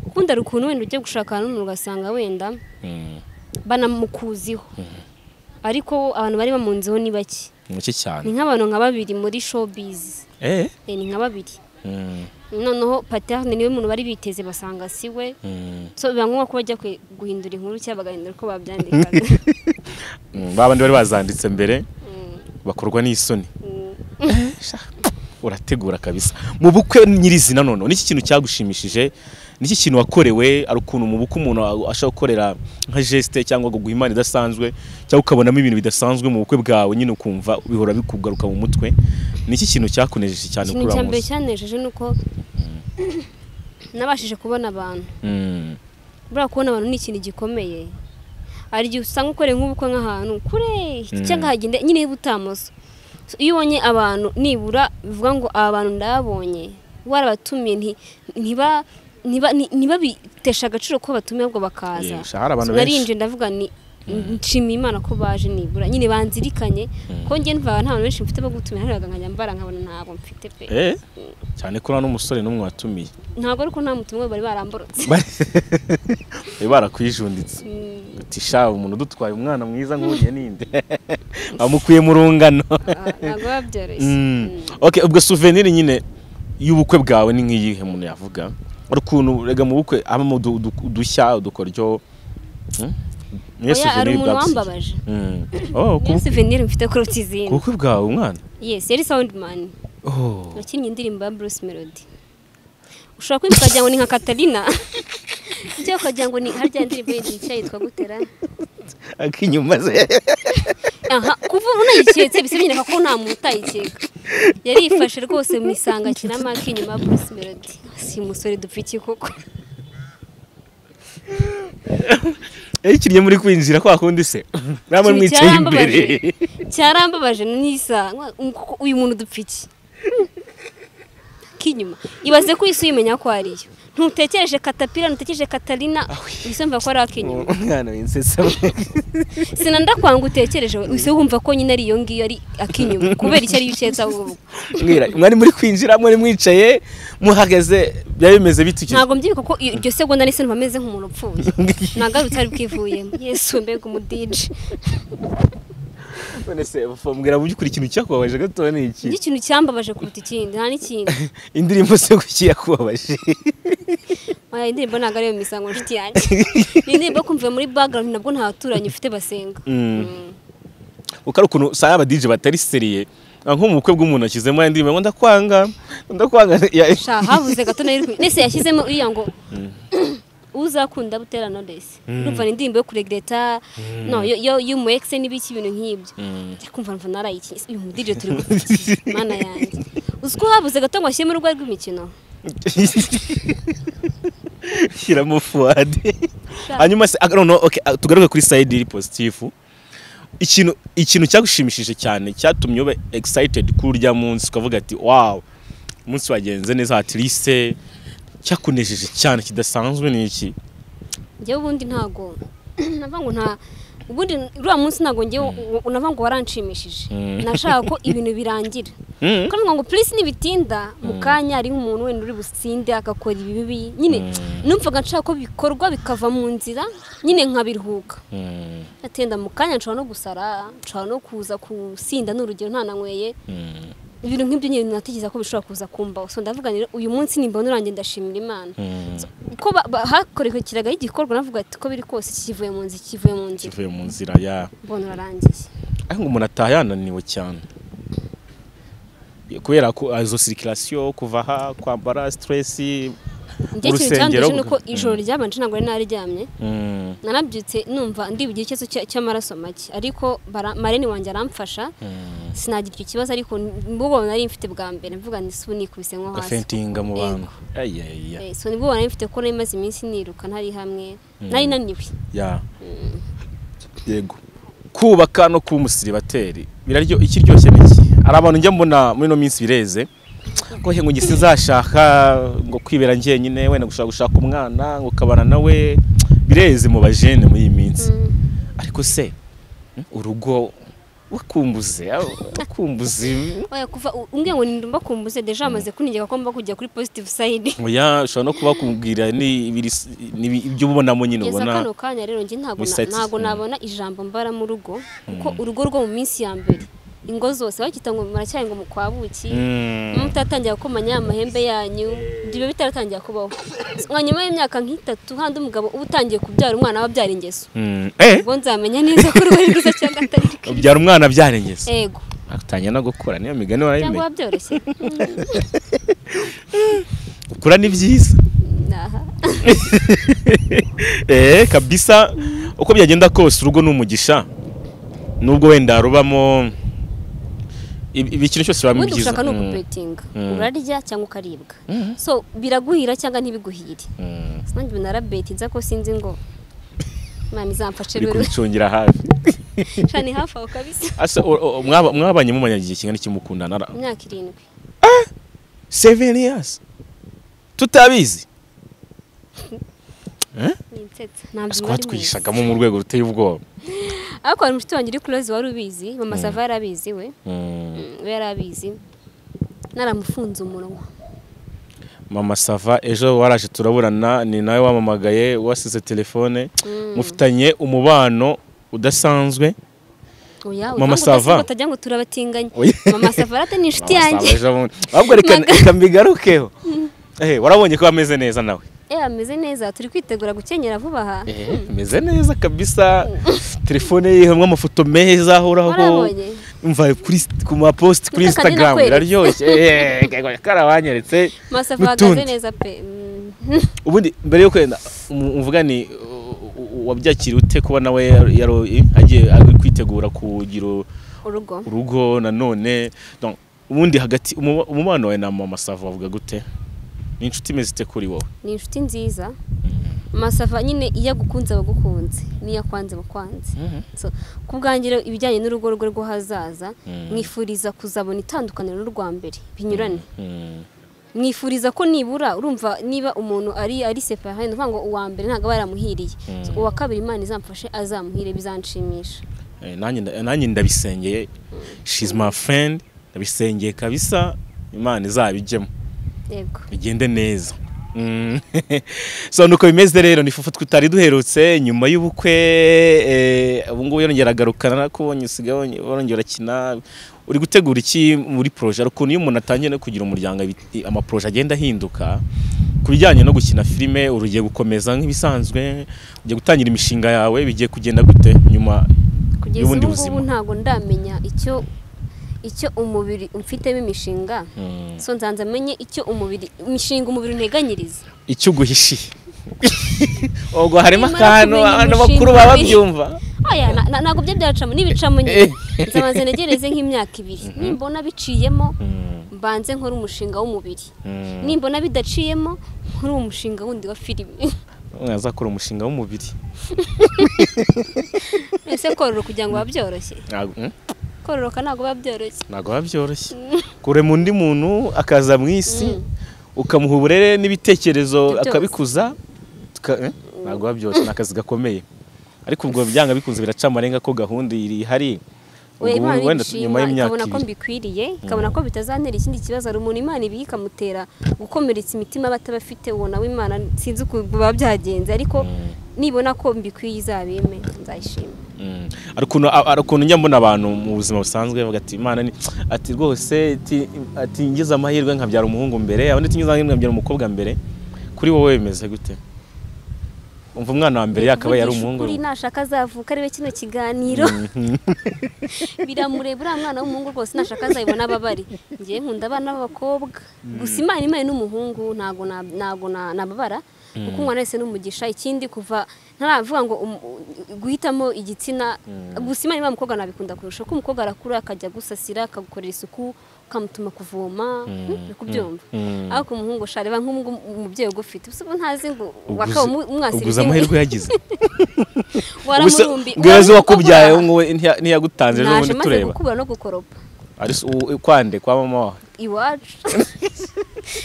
ukunda hari ukuntu wenda ujya gushaka ahantu umuntu ugasanga wenda Mm. banamukuziho ariko abantu bari bamunzeho ni bake ni muke cyane ni nk'abantu nka babiri muri showbiz eh Eh, ni nka babiri Mm. noneho paterne niwe muntu bari biteze basanga si we Mm. so biba ngombwa ko bajya kwe- guhindura inkuru cyangwa bagahindura uko babyandikaga Mm, ba bandi bari bazanditse mbere bakorwa n'isoni Eh, sha, urategura kabisa mu bukwe nyirizina noneho n'iki kintu cyagushimishije n'iki kintu wakorewe ari ukuntu mu bukwe umuntu a- ashobora gukorera nka geste cyangwa kuguha imana idasanzwe cyangwa ukabonamo ibintu bidasanzwe mu bukwe bwawe nyine ukumva bihora bikugaruka mu mutwe n'iki kintu cyakunejeje cyane ikintu kuri cya uriya mbere munsi cyanejeje ni uko nabashije kubona abantu Mm, buriya kubona abantu ni ikintu gikomeye hari igihe usanga ukoreye nk'ubukwe nk'ahantu kure cyangwa hagenda nyine y'ubutamoso So, iyo ubonye abantu nibura bivuga ngo aba bantu ndabonye warabatumiye nti- ntiba- ntiba- ni- ntibabiteshe agaciro ko batumiye ahubwo bakaza Yego, hari abantu So, benshi. narinje ndavuga ni nshimiye imana ko baje nibura nyine banzirikanye ko njye numvaga nta bantu benshi mfite bo gutumira nkareba nkajya mbara nkabona ntabwo mfite pe eh, cyane ko nta n'umusore n'umwe watumiye ntabwo ariko nta mutumwa bari baramborotse bari barakwijunditse uti sha umuntu udutwaye umwana mwiza nkuriye ninde bamukuye mu rungano Ah, ntabwo biba byoroshye Mm. Mm. okay ubwo souvenir nyine y'ubukwe bwawe ni nk'iyihe umuntu yavuga ari ukuntu rega mu bukwe habamo udu- udu- udushya udukoryo Mm? niyo Oya, hari souvenir umuntu bwagusigiye. wambabaje Mm. Oh, ku niyo souvenir mfite kuruta ku izindi bukwe bwawe umwana yes yari soundman Oh. wakinnye indirimbo ya bruce melody ushobora kwibuka ukagira ngo ni nka katarina ibyo ukagira ngo ni harya ndirimbo yindi nshya yitwa gutera akinyuma ze aha kuva ubu nayiketse bisa nyereka ko nta muntu utayikeka yari yifashe rwose mu isanga akina make inyuma ya bruce melody si umusore dupfa iki koko iyo ikinnye muri kwinjira kwa kundi se namwe Ikintu mwicaye imbere cyarambabaje- cyarambabaje nisa uyu muntu dupfa iki k'inyuma ibaze ko isi uyimenya ko ari yo ntutekereje katapira ntutekereje katarina wisumva ko ari ak'inyuma umwana w'insesa sinanda kwanga utekereje we uhise wumva ko nyine ari iyo ngiyo ari ak'inyuma kubera icyo ariyo uketse ahubwo mwira mwari muri kwinjira mwari mwicaye muhagaze byari bimeze bite icyo- ntabwo mbyibuka ko iyo- iryo segonda nise numva ameze nk'umuntu upfuye nagarutse ari bwivuyemo yesu mbega umudije none se mbwira mu by'ukuri ikintu cyakubabaje gatoya ni iki nicyo kintu cyambabaje kuruta ikindi nta n'ikindi indirimbo se kuki yakubabaje Aya indirimbo ntabwo ariyo misango nshuti yanjye ni indirimbo yo kumvira muri background nabwo nta baturanyi ufite basenga Mm. kuko ari ukuntu usanga aba DJ batari seriye Ah, nko mu bukwe bw'umuntu ashyizemo ya ndirimbo ngo ndakwanga ndakwanga ya- sha havuze gato na yirwi nese yashyizemo iriya ngo uzakunda butera knowless urumva ni indirimbo yo kuregreta no yo- yo yo mu ex n'ibiki ibintu nk'ibyo kumva mva narayiki uyu mu DJ turi gufitiye mana yanjye uzi ko havuze gato ngo ashyiremo urwego rw'imikino shyiramo fuwade hanyuma se ah, noneho, okay, ah, tugaruke kuri sayidi iri positifu ikintu ikintu cyagushimishije cyane cyatumye ube excited kuri urya munsi ukavuga ati wawu umunsi wagenze neza hatirise cyakunejeje cyane kidasanzwe ni iki njyewe ubundi ntago navuga ngo nta ubundi uriya munsi ntabwo ngewe unava ngo waranshimishije nashaka ko ibintu birangira kuko ni ngo polisi ntibitinda mu kanya hariho umuntu wenda uri businde agakora ibibi nyine numvaga nshaka ko bikorwa bikava mu nzira nyine nkabiruhuka atenda mu kanya nshobora no gusara nshobora no kuza gusinda n'urugero ntananyweye ibintu nk'ibyo nyine natekereza ko bishobora kuza kumbaho so ndavuga rero uyu munsi nimbona urangiye ndashimira imana ko hakorerwakiraga igikorwa navuga ati ko biri kose kivuye mu nzira kivuye mu nzira kivuye mu nzira ya mbona urarangiye ariko umuntu ataha yananiwe cyane kubera ko izo sirikirasiyo kuva aha kwambara siteresi njye ikintu cyanduye ni uko ijoro ryabanje ntabwo nari naryamye nanabyutse numva ndibwira ikibazo cy'amaraso make ariko marene wanjye aramfasha sinagira icyo kibazo ariko nubwo nari mfite bwa mbere mvuga ngo isubu nikubise nko hasi gafentinga mu bantu so nibwo nari mfite ko nari maze iminsi niruka ntari hamwe nari naniwe yego kubaka no kuba umusiribateri biraryo ikiryoshye n'iki hari abantu njya mbona muri ino minsi bireze ngo ngo ngise zashaka ngo kwibera njyenyine wenda gushaka gushaka umwana ngo ukabana nawe bireze mu bajene muri iyi minsi ariko se urugo wakumbuze wakumbuze umbwiye ngo ndumva kumbuze deje amaze kunigeka ko mba kujya kuri positive sayidi oya ushobora no kuba kumubwira ibyo ubonamo nyine ubona kano kanya rero njye ntabwo nabona ijambo mbara mu rugo kuko urugo rwo mu minsi ya mbere ingo zose bakita ngo muracyari ngo mukwabuki mutatangira gukomanya amahembe yanyu ibyo bitaratangira kubaho nyuma y'imyaka nk'itatu handi umugabo uba utangiye kubyara umwana wabyara ingeso ubwo nzamenya neza ko rwari rwiza cyangwa atari rwiza ubyara umwana abyara ingeso yego atangira no gukura niyo migani warayimenya cyangwa wabyoroshye gukura ni byiza eee kabisa uko byagenda kose urugo ni umugisha nubwo wenda rubamo ibi ikintu cyose biba ubundi byiza ushaka ni ukubetinga urarya cyangwa ukaribwa so biraguhira cyangwa ntibiguhire nanjye ubu narabetinze ko sinzi ngo mwana izamfashe uri rero kubicungira hafi shana ni hafi aho kabisa Asa, o- o- mwaba- mwabanye mumanya igihe kingana iki mukundana Ara- imyaka irindwi seven years tutabizi ni insetse ntabwo biba ari ese mwiza twatwigishagamo mu rwego ruteye ubwoba ariko hari umushuti wanjye uri kuroze wari ubizi mama sava yari abizi we Mm. Mm, we yari abizi naramufunze umunwa mama sava ejo waraje turaburana ni nawe wamamagaye wasize telefone mufitanye umubano udasanzwe oya Mama utange udasiba Sava. utajya ngo turabatinganya Oya. mama sava arate ni inshuti Mama yanjye Sava ejo bundi. ahubwo reka Maga- reka mbigarukeho Eh, warabonye ko ameze neza nawe eh ameze neza turi kwitegura gukenyera vuba aha ameze neza kabisa telefone ye hamwe amafoto meza ahoraho warabonye mva kuri ku mapost kuri Niko kagenda instagram kwereka. biraryoshye Eh, kagwa- karabanyeretse masava ahagaze n'utundi. neza pe Mm. ubundi mbere yo kwenda uvuga ni u- u- wabyakiriye ute kuba nawe yaro- yaro- agiye ari kwitegura kugira urugo urugo nanone Donc, ubundi hagati umu- umubano wawe na mama sava wavuga gute ni inshuti imeze ite kuri wowe ni inshuti nziza masava nyine iyo agukunze aba agukunze n'iyo akwanze aba akwanze So, ku bwanjye rero ibijyanye n'urugo rwe rwo hazaza mwifuriza kuzabona itandukaniro n'urwa mbere binyurane Mm. mwifuriza ko nibura urumva niba umuntu ari ari separa ni ukuvuga ngo uwa mbere ntabwo aba yaramuhiriye So, uwa kabiri imana izamfashe azamuhire bizanshimisha Eh, nanjye nda- nanjye ndabisengeye she's my friend ndabisengeye kabisa imana izabijyemo yego bigende neza Mm. so nuko bimeze rero ni fufu tutari duherutse nyuma y'ubukwe eh, ubu ngubu yongera agarukana ko ubonye usigaye wonye- warongera urakina uri gutegura iki muri poroje hari ukuntu iyo umuntu atangiye no kugira umuryango abi- amaporoje agenda ahinduka ku bijyanye no gukina filime uri ugiye gukomeza nk'ibisanzwe ugiye gutangira imishinga yawe bigiye kugenda gute nyuma kugeza y'ubundi ubu ngubu buzima ntabwo ndamenya icyo icyo umubiri umfitemo imishinga Mm. so nzanze amenye icyo umubiri imishinga umubiri unteganyiriza icyo uguhishiye ubwo harimo Nimara akantu kumenya abantu imishinga bakuru baba babiri. babyumva oya na- na- ntabwo byo byacamo n'ibicamo nyine nzabanze negereze nk'imyaka ibiri nimbona biciyemo mbanze nkora umushinga w'umubiri Mm. nimbona bidaciyemo nkora uwo mushinga wundi wa filime azakora umushinga w'umubiri ese kororoka kugira ngo biba byoroshye kororoka ntabwo biba byoroshye ntabwo biba byoroshye kurema undi muntu akaza mu isi ukamuha uburere n'ibitekerezo Ibyo byose. akabikuza tuka- eh? ntabwo biba byoroshye ni akazi gakomeye ariko ubwo byanga bikunze biraca amarenga ko gahunda ihari we Ubwo imana wenda ibishima y'imyaka ikabona ko ibiri. mbikwiriye ikabona ko bitazantera ikindi kibazo hari umuntu imana ibiye ikamutera gukomeretsa imitima batabafite uwo nawe imana sinzi ukuntu biba byagenze ariko nibona ko mbikwiye izabime nzayishima Mm. Hari ukuntu hari ukuntu njya mbona abantu mu buzima busanzwe bavuga ati imana ni ati rwose ati- ati ngize amahirwe nkabyara umuhungu mbere abandi ati ngize amahirwe nkabyara umukobwa mbere kuri wowe bimeze gute umva umwana wa mbere yakaba Kuvugisha yari umuhungu ukuri nashaka azavuka ari we kino kiganiro biramureba uriya mwana w'umuhungu rwose nashaka azayibona ababare ngewe nkunda abana b'abakobwa gusa imana imana n'umuhungu ntago na- ntago na- nababara kuko umwana wese n'umugisha ikindi kuva ntaravuga ngo um- guhitamo igitsina gusa imana imana umukobwa nabikunda kurusha ko umukobwa arakura akajya agusasira akagukorera isuku ukamutuma kuvoma uri kubyumva Mm. ariko umuhungu shareba nk'ubu umubyeyi ugufite usa ubu ntazi ngo wakaba Uguze- umwasiriye uguze amahirwe yagize gusa waramurumbi ngweze wakubyaye waramurumbi wowe ntiya- ntiyagutanze ejo naje bundi maze tureba gukubura no gukoropa ari si- u- kwande kwa mama wawe iwacu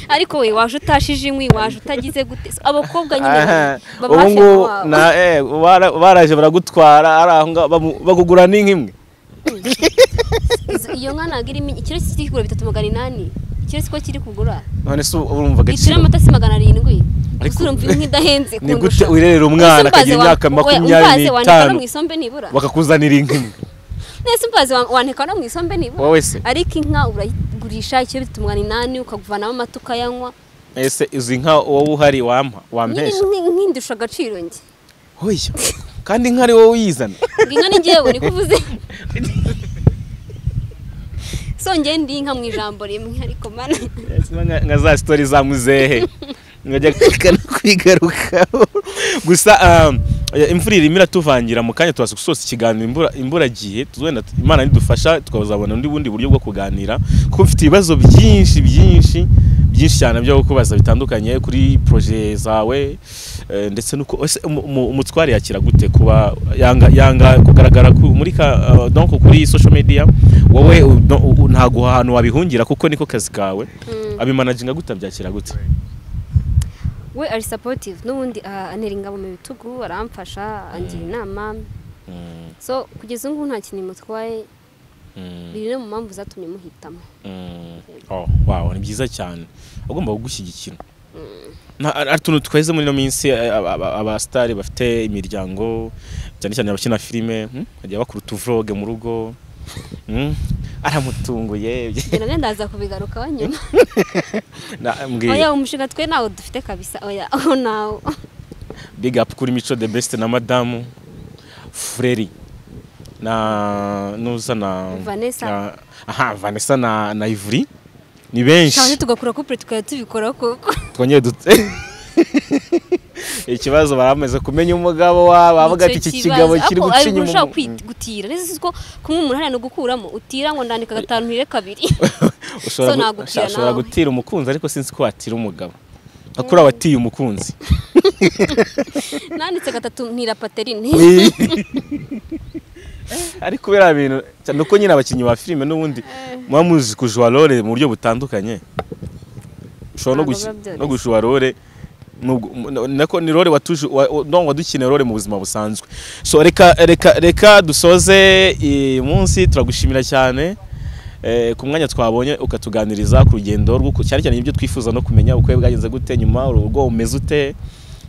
ariko we waje utashije inkwi waje utagize gute So, abakobwa nyine Aha, baba ubu hafi ngubu yawe. na eh, bara- baraje baragutwara ari aho ngaho bamu- bagugura n'inkimwe Izo- iyo nka ntabwo irimo ikiro kiri kugura bitatu magana inani ikiro siko kiri kugura none se ubu urumva litiro agaciro y'amata si magana arindwi Ariko- gusa urumva imwe idahenze ni kundusha. gute wirerera umwana Ese umbaze akagira wa- imyaka we- makumyabiri umbaze wandika no n'itanu mu isombe nibura bakakuzanira inkimwe nese umbaze wa- wandika no mu isombe nibura wowe se ariko inka urayigurisha ikiro bitatu magana inani ukaguvanamo amata ukayanywa ese izi nka wowe uhari wampa wampesha nkindusha agaciro njye hoya kandi inka ari wowe uyizana Ngo inka ni ngewe niko uvuze songeye ndi inka mu ijambo rimwe ariko mana Ese nka- nka za sitori za muzehe nkajya kwiga- kwigarukaho gusa um, imvura irimo iratuvangira mu kanya tubaza gusoza ikiganiro imvura imvura agiye wenda imana nidufasha tukazabona undi bundi buryo bwo kuganira kuko mfite ibibazo byinshi byinshi byinshi cyane byo kubaza bitandukanye kuri proje zawe eh, ndetse nuko ese umu- umu- umutware yakira gute kuba yanga yanga kugaragara ku- muri ka uh, donc kuri social media wowe u- no- u- ntago ahantu wabihungira kuko niko kazi kawe abimanaginga gute abyakira gute we ari supportive n'ubundi ah, antera ingabo mu bitugu aramfasha angira inama so kugeza ubu ngubu nta kintu mutwaye biri no mu mpamvu zatumye muhitamo Mm. Oh, wow, ni byiza cyane agomba kugushyigikira Nta- ari ari utuntu twaheze muri ino minsi eh, aba- aba- abasitari bafite imiryango cyane cyane abakina filime hmm? bagiye bakora utuvuroge mu rugo Hmm? aramutunguye genda genda ndaza kubigarukaho nyuma Na- mbwiye oya umushinga twe ntawo dufite kabisa oya aho nawo big up kuri mico the best na madamu Freri na nuza na Vanessa. na- aha Vanessa na na Ivry ni benshi cyangwa se tugakura kupure tukajya tubikora kuko twongeye dute ikibazo baramaze kumenya umugabo wawe bavuga ati iki kigabo kiri gucinya umuntu umuntu gutira neza si ko kumwe umuntu hariya ni ugukuramo utira ngo ndandika gatanu ntire kabiri ushobora so gu- nagutira usha- ushobora nawe. gutira umukunzi ariko sinzi ko watira umugabo nka kuri abatiye umukunzi nanditse gatatu ntira paterine ariko kubera bintu cyane uko nyine abakinnyi ba filime n'ubundi muba muzi kujuwa role mu buryo butandukanye ushobora no Ntabwo guki- biba byoroshye. no gujuwa role nubwo- mu- nako ni role watuje wa- wa- no, wadukineye role mu buzima busanzwe so reka reka reka dusoze iyi munsi turagushimira cyane Eh, ku mwanya twabonye ukatuganiriza ku rugendo rw'uko cyane cyane ibyo twifuza no kumenya uko bwagenze gute nyuma urugo umeze ute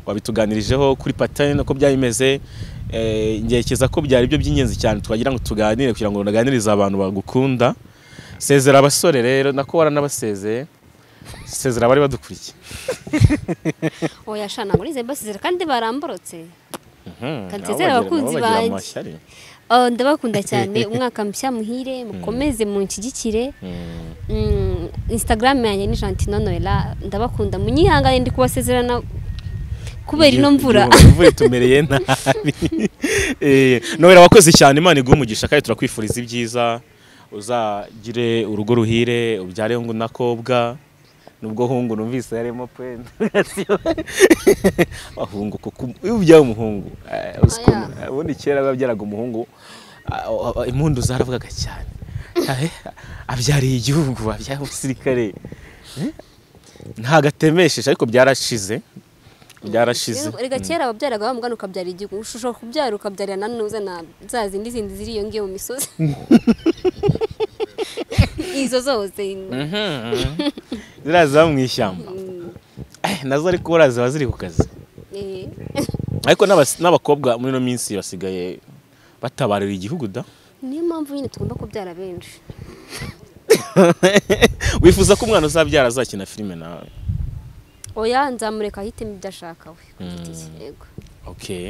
wabituganirijeho kuri patani uko byari bimeze Eh, ngerekeza ko byari byo by'ingenzi cyane twagira ngo tuganire kugira ngo naganirize abantu bagukunda sezera abasore rero nako waranabasezeye sezera abari badukurikiye oya shana muri izi mbasizera kandi baramborotse Mhm, Kandi nabo sezera bagira- abakunzi nabo bagira banjye. amashyari. Oh, ndabakunda cyane umwaka mushya muhire mukomeze munshyigikire Mm, Mm, instagram yanjye ni jantino noela ndabakunda munyihangane ndi kubasezerana kubera ino mvura igihu- imvura itumereye nabi Eh, nohera wakoze cyane imana iguha umugisha kandi turakwifuriza ibyiza uzagire urugo ruhire ubyare hungu nakobwa nubwo hungu numvise yarimo pwenda ahungu kuko iyo ubyaye umuhungu eh, uzi ko- Oya. ubundi kera wabyaraga umuhungu ah, ah, ah, impundu zaravugaga cyane Eh, abyariye igihugu abyariye umusirikare Eh, ntago atemesheje ariko byarashize byarashize reka kera wabyaraga wa mugana ukabyara igihugu ushobora kubyara ukabyarira na none uzana za zindi zindi ziri iyo ngiyo mu misozi izo zose ziriya ziba mu ishyamba Eh, nazo ariko buriya ziba ziri ku kazi Eh, ariko n'abas- n'abakobwa muri ino minsi basigaye batabarira igihugu da niyo mpamvu nyine tugomba kubyara benshi wifuza ko umwana uzabyara azakina filime nawe oya nzamureka ahitemo ibyo ashaka we ku giti cye, yego okay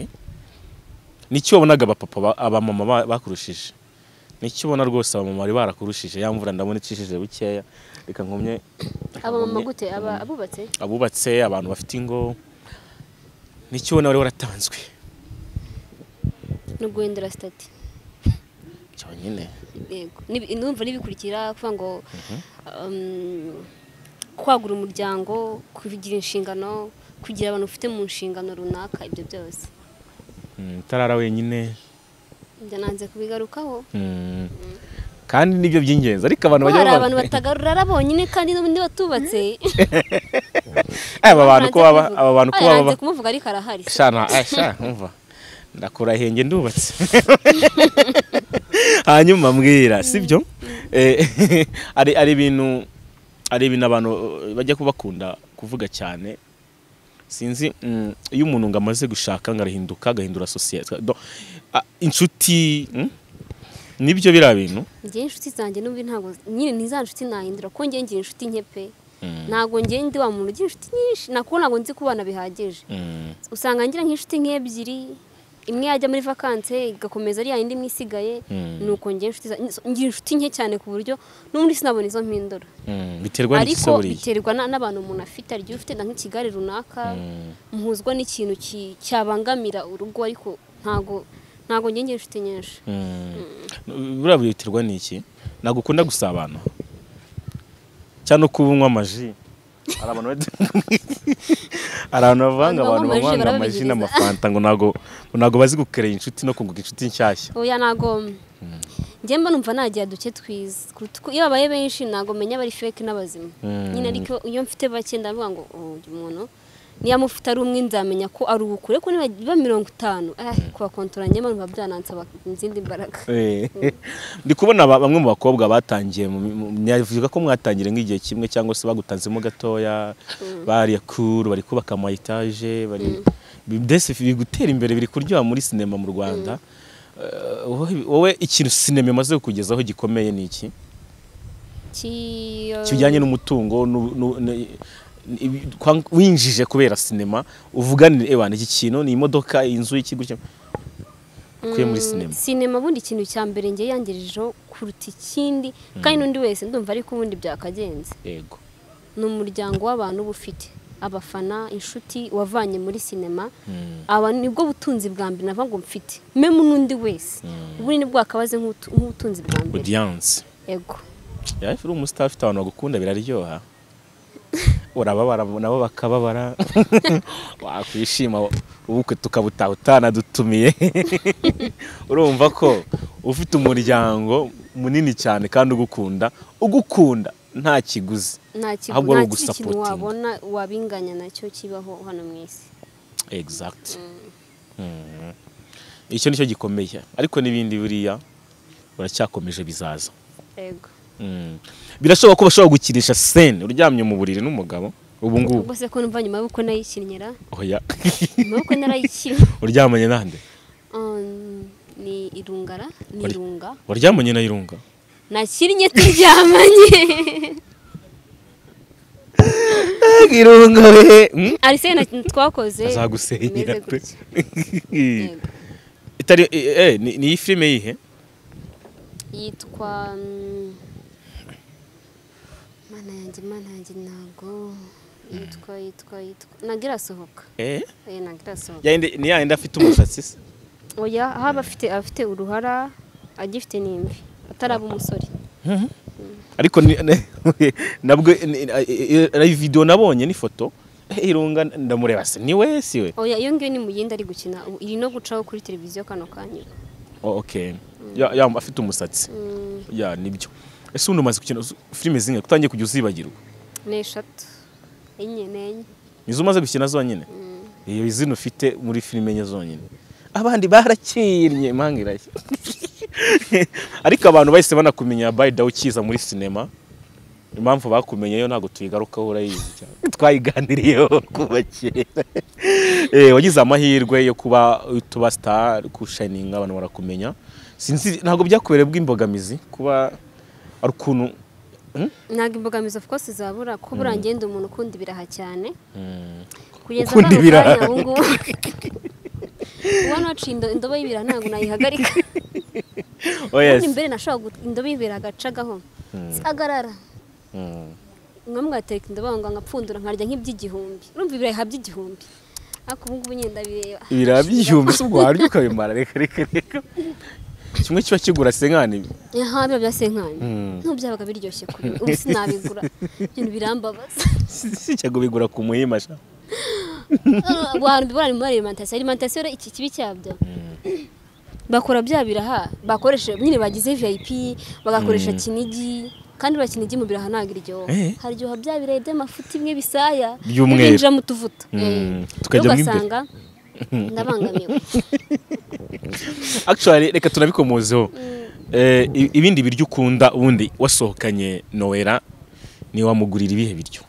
n'iki wabonaga abapapa ba- abamama ba- bakurushije n'iki ubona rwose abamama bari barakurushije ya mvura ndabona icishije bukeya reka nkumye abamama gute Aba- abubatse abubatse abantu bafite ingo n'iki ubona wari waratanzwe no guhindura sitati cyonyine yego Nib- numva n'ibikurikira kuvuga ngo um, kwagura umuryango kugira inshingano kugira abantu ufite mu nshingano runaka ibyo byose Mm, utarara wenyine ibyo nanze kubigarukaho Mm. kandi nibyo by'ingenzi ariko abantu Ko bajya hari abantu bavuga- batagarura bonyine kandi n'ubundi batubatse aba bantu ko baba Nanze aba bantu ko kubivuga. baba Oya, nanze kumuvuga ariko arahari shana ay, sha umva ndakurahenge ndubatse hanyuma mbwira sibyo Eh, ari ari ibintu ari ibintu abantu eh, bajya kubakunda kuvuga cyane sinzi mm, iyo umuntu ngo amaze gushaka ngo arahinduka agahindura sosiyete do- ah, inshuti mm, nibyo biriya bintu njye inshuti zanjye n'ubu ntabwo nyine ni za nshuti nahindura ko njye ngira inshuti nke pe Mm. ntabwo njye ndi wa muntu ugira inshuti nyinshi nakubu ntabwo nzi kubana bihagije Mm. usanga ngira nk'inshuti nk'ebyiri imwe yajya muri vakanse igakomeza ari yayindi imwe isigaye Mm. ni uko ngira inshuti za- ngira inshuti nke cyane ku buryo n'ubundi sinabona izo mpindura Mm, biterwa n'iki se ariko buriya biterwa na- n'abantu umuntu afite hari igihe ufite na nk'ikigare runaka Mm. muhuzwa n'ikintu ki- cyabangamira urugo ariko ntabwo ntabwo njye ngira inshuti nyinshi Mm. buriya biterwa n'iki ntabwo ukunda gusabana cyangwa kuba unywa amaji hari abantu bad- hari abantu Abantu bavanga abantu banywa amaji bavanga amaji barababigiriza. n'amafanta ngo ntabwo ntabwo bazi gukerera inshuti no kunguka inshuti nshyashya oya ntabwo njye mba numva nagira duke twiza kuruta uko- iyo babaye benshi ntabwo menya abari feke n'abazima Mm. nyine ariko iyo mfite bake ndavuga ngo "Oh, uyu muntu niyamufite ari umwe nzamenya ko ari uwo kure ko niba biba mirongo itanu eh, kubakontoranya njye mba numva byanansaba izindi mbaraga Eh. ndi kubona ba- bamwe mu bakobwa batangiye mu- mu- nyavuga ko mwatangira nk'igihe kimwe cyangwa se bagutanzemo gatoya bariya kuru bari kubaka ama etaje bari Bi- byose biri gutera imbere biri kuryoha muri sinema mu Rwanda Eh, wowe- wowe ikintu sinema imaze kukugezaho gikomeye ni iki Ki- kijyanye n'umutungo nu- nu- ne- ibi- kwa- winjije kubera sinema uvuganire ewana iki kintu ni imodoka inzu iki gutya ukuye muri Mm, sinema sinema bundi ikintu cya mbere njye yangirijeho kuruta ikindi kandi n'undi wese ndumva ariko ubundi byakagenze yego ni umuryango w'abantu uba ufite abafana inshuti wavanye muri sinema Mm. aba nibwo butunzi bwa mbere navuga ngo mfite memu n'undi wese ubundi nibwo wakabaze nk'utu- nk'ubutunzi bwa mbere audience yego yawe uri umusitari ufite abantu bagukunda biraryoha urababara nabo bakababara wakwishima ubukwe tukabutaha utanadutumiye urumva ko ufite umuryango munini cyane kandi ugukunda ugukunda nta kiguzi nta kigo- Ahubwo ari nta kindi kintu ugusapotinga. wabona wabinganya nacyo kibaho hano mu isi exact Mm. icyo nicyo gikomeye ariko n'ibindi buriya uracyakomeje bizaza yego Mm. birashoboka ko bashobora gukinisha sene uryamye mu buriri n'umugabo ubu ngubu ubwo se ko numva nyuma y'uko nayikinyera oya nyuma y'uko narayikina uryamanye nande um, ni irungara ni Uri- irunga waryamanye na irunga nakinnye turyamanye irunga we arise na twakoze bimeze azagusenyera pe gutya. Yego. itari eh, eh, ni ni iyi filime yihe yitwa mm, mana yanjye mana yanjye ntago yitwa yitwa yitwa ntago irasohoka eh oya ntago irasohoka yayindi ni yayindi afite umusatsi se oya aho aba afite abafite uruhara agifite n'imvi ataraba umusore ariko ni- ne- nabwo ni- eh, eh, video nabonye n'ifoto eh, irunga ndamureba se ni we si we oya iyo ngiyo ni mu yindi ari gukina ubu iri no gucaho kuri televiziyo kano kanya Oh, okay ya, ya afite umusatsi Mm, ya nibyo ese ubundi umaze gukina uz- filime zinga utangiye kujya uzibagirwa ni eshatu enye n'enye nizo umaze gukina zonyine iyo izina ufite muri filime enye zonyine abandi barakinnye impanga irashya ariko abantu bahise banakumenya bayida ukiza muri sinema impamvu bakumenyeyo ntabwo tuyigarukaho urayizi cyane twayiganiriyeho kuva kera Eh, wagize amahirwe yo kuba tuba sitari kushayininga abantu barakumenya sinzi ntabwo byakubereye bw'imbogamizi kuba ari ukuntu Hmm? ntabwo imbogamizi of course zabura kuba urangenda umuntu ukunda ibiraha cyane Hmm. kugeza Ukunda kano ibiraha. kanya ubu ngubu uba naciye indo- indobo y'ibiraha ntabwo nayihagarika Oh, yes. ubundi mbere nashobora gut- indobo y'ibiraha agacagaho agarara Hmm. nkamwe gateka indobo ngo nkapfundura nkarya nk'iby'igihumbi urumva ibiraha by'igihumbi ariko ubu ngubu nyenda bireba ibiraha by'igihumbi se ubwo warya ukabimara reka reka reka kimwe kiba kigura senkani aha biba bya senkani Mm. ntubyabaga biryoshye kuri ubu sinabigura ibintu birambabaza sijya kubigura ku muhima sha abantu bibona muri alimentation alimentation rero iki kibi cyabyo bakora bya biraha bakoresha nyine bagize vip bagakoresha kinigi kandi buriya kinigi mu biraha ntabwo iryoha Eh. haryoha bya birayi by'amafuti bimwe bisaya By'umweru. binjira mu tuvuta Mm. Eh. Tukajya mo imbere. ugasanga ndabangamiwe actually reka tunabikomozeho Eh, i- ibindi biryo ukunda ubundi wasohokanye nowera niwe wamugurira ibihe biryo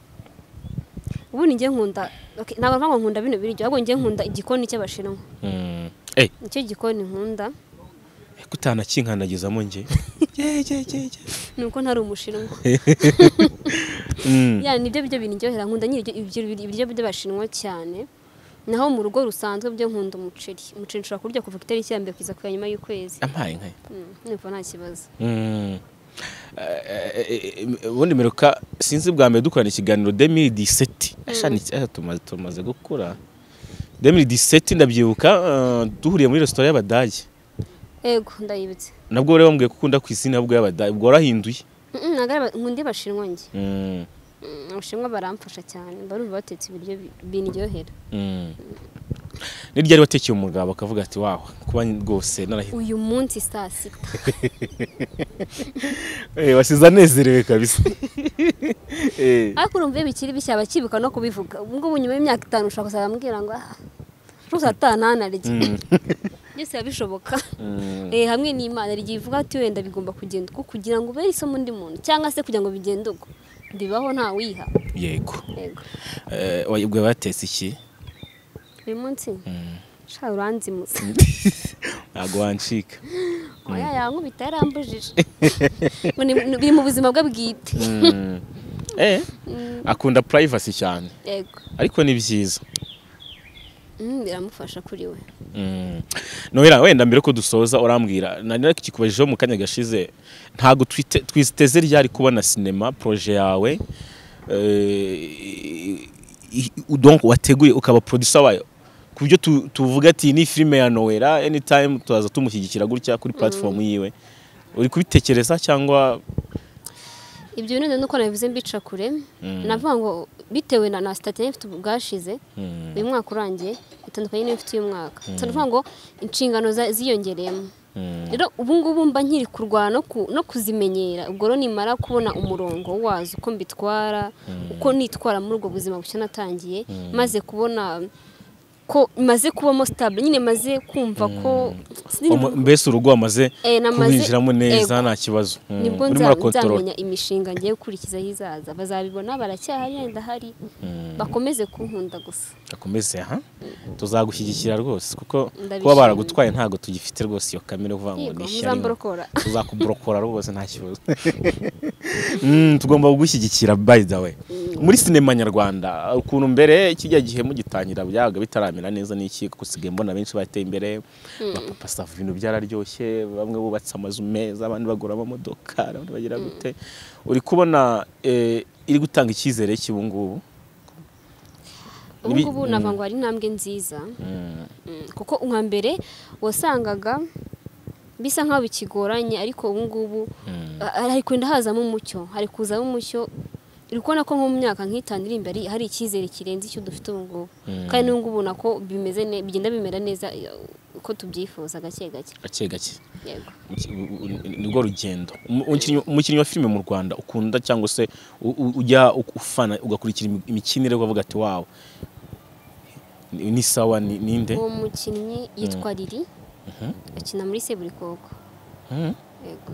ubu ni njye nkunda okay, ntabwo mvuga ngo nkunda bino biryo ahubwo njye nkunda igikoni cy'abashinwa Hmm. Eh, nicyo gikoni nkunda ko utanakinkanagizamo njye Ye, ye, ye, ye. ni uko ntari umushinwa Hmm. ya nibyo biryo biryohera nkunda nyine ibyo- ibyo biryo- ibiryo by'abashinwa cyane naho mu rugo rusanzwe byo nkunda umuceri umuceri nshobora kurya kuva ku itariki ya mbere kugeza ku ya nyuma y'ukwezi ampaye nkayo Mm, numva nta kibazo Mm. Eh, eh, eh, ubundi meruka sinzi bwa mbere dukorana ikiganiro 2017 ashani tumaze tumaze gukura 2017 ndabyibuka eh, duhuriye muri restaurant y'abadage ego ndayibitse nabwo wari wambwiye ko ukunda ku izina bwo y'abadage ubwo warahinduye Mm, mm, ntabwo ari aba- nkunda abashinwa njye Mm, Mm, abashinwa baramfasha cyane barumva batetse ibiryo bi- bindyohera mm. ni ryari watekeye umugabo akavuga ati wawe kuba rwose narahinduye uyu munsi saa sita Eh, wasize anezerewe kabisa Eh, ariko urumva iyo bikiri bishya bakibuka no kubivuga ubwo ngubu nyuma y'imyaka itanu ushobora kuzajya ambwira ngo ah rwose atahananarye mm, byose biba bishoboka mm. Eh, hamwe n'imana hari igihe ivuga ati wenda bigomba kugenda uko kugira ngo ube isomo undi muntu cyangwa se kugira ngo bigende uko bibaho nta wiha yego yego Eh, wa- ubwo batetse iki uyu munsi Mm. shaka uranzimuza ntabwo wancika oya yankubita yarambujije Ngo ni- ni- biri mu buzima bwe bwite Mm. Eh, Mm, akunda privacy cyane yego ariko ni byiza Mm, biramufasha kuri we Mm. nohera wenda mbere ko dusoza urambwira nari kikubajijeho mu kanya gashize ntabwo twite- twiteze ryari kubona sinema proje yawe Eh, i- i- donc wateguye ukaba producer wayo ku buryo tu- tuvuga ati ni filime ya nowera anytime turaza tumushyigikira gutya kuri platform yiwe uri kubitekereza cyangwa ibyo bintu rero nuko nabivuze mbica kure navuga ngo bitewe na na sitati yari ifite ubwashize Mm. uyu mwaka urangiye itandukanye n'iyo ifite uyu mwaka so navuga ngo inshingano za- ziyongereyemo Mm. rero ubu ngubu mba nkiri kurwana no ku- no kuzimenyera ubwo rero nimara kubona umurongo wazo uko mbitwara uko nitwara muri ubwo buzima bushya natangiye maze kubona ko maze kubamo sitabule nyine maze kumva ko Omo- mbese urugo wamaze Eh, namaze- kuwinjiramo neza Ego. nta kibazo Mm. nibwo urimo nza- urakontorora. nzamenya imishinga ngiye gukurikizaho izaza bazabibona baracyahari yenda hari Mm. bakomeze kunkunda gusa akomeze aha tuzagushyigikira rwose kuko Ndabishimiye. kuba baragutwaye ntabwo tugifite rwose iyo kamere uvuga ngo Yego, ni muzamuborokora. ishyari tuzakuborokora rwose nta kibazo Mm, tugomba kugushyigikira by the way muri sinema nyarwanda ukuntu mbere kijya gihe mugitangira byabaga bitaramera neza n'iki kuko usigaye mbona benshi bateye imbere bapapa sava ibintu byararyoshye bamwe bubatse amazu meza abandi bagura amamodoka abandi bagira gute uri kubona eh, iri gutanga icyizere cy'ubu ngubu ubu Ibi- ngubu Mm. navuga ngo hari intambwe nziza Mm. Mm, kuko nka mbere wasangaga bisa nk'aho bikigoranye ariko ubu ngubu ah, hari kugenda hazamo umucyo hari kuzamo umucyo uri kubona ko nko mu myaka nk'itanu iri imbere hari icyizere kirenze icyo dufite ubu ngubu Mm. kandi n'ubu ubona ko bimeze ne- bigenda bimera neza eh, uko tubyifuza gake gake gake gake yego nirwo rugendo Umu- umukinnyi- umukinnyi wa filime mu rwanda ukunda cyangwa se u- u- ujya ufana ugakurikira imi- imikinire ukavuga ati wawe ni ni sawa ni- ninde uwo mukinnyi yitwa riri akina muri seburikoko Mhm. yego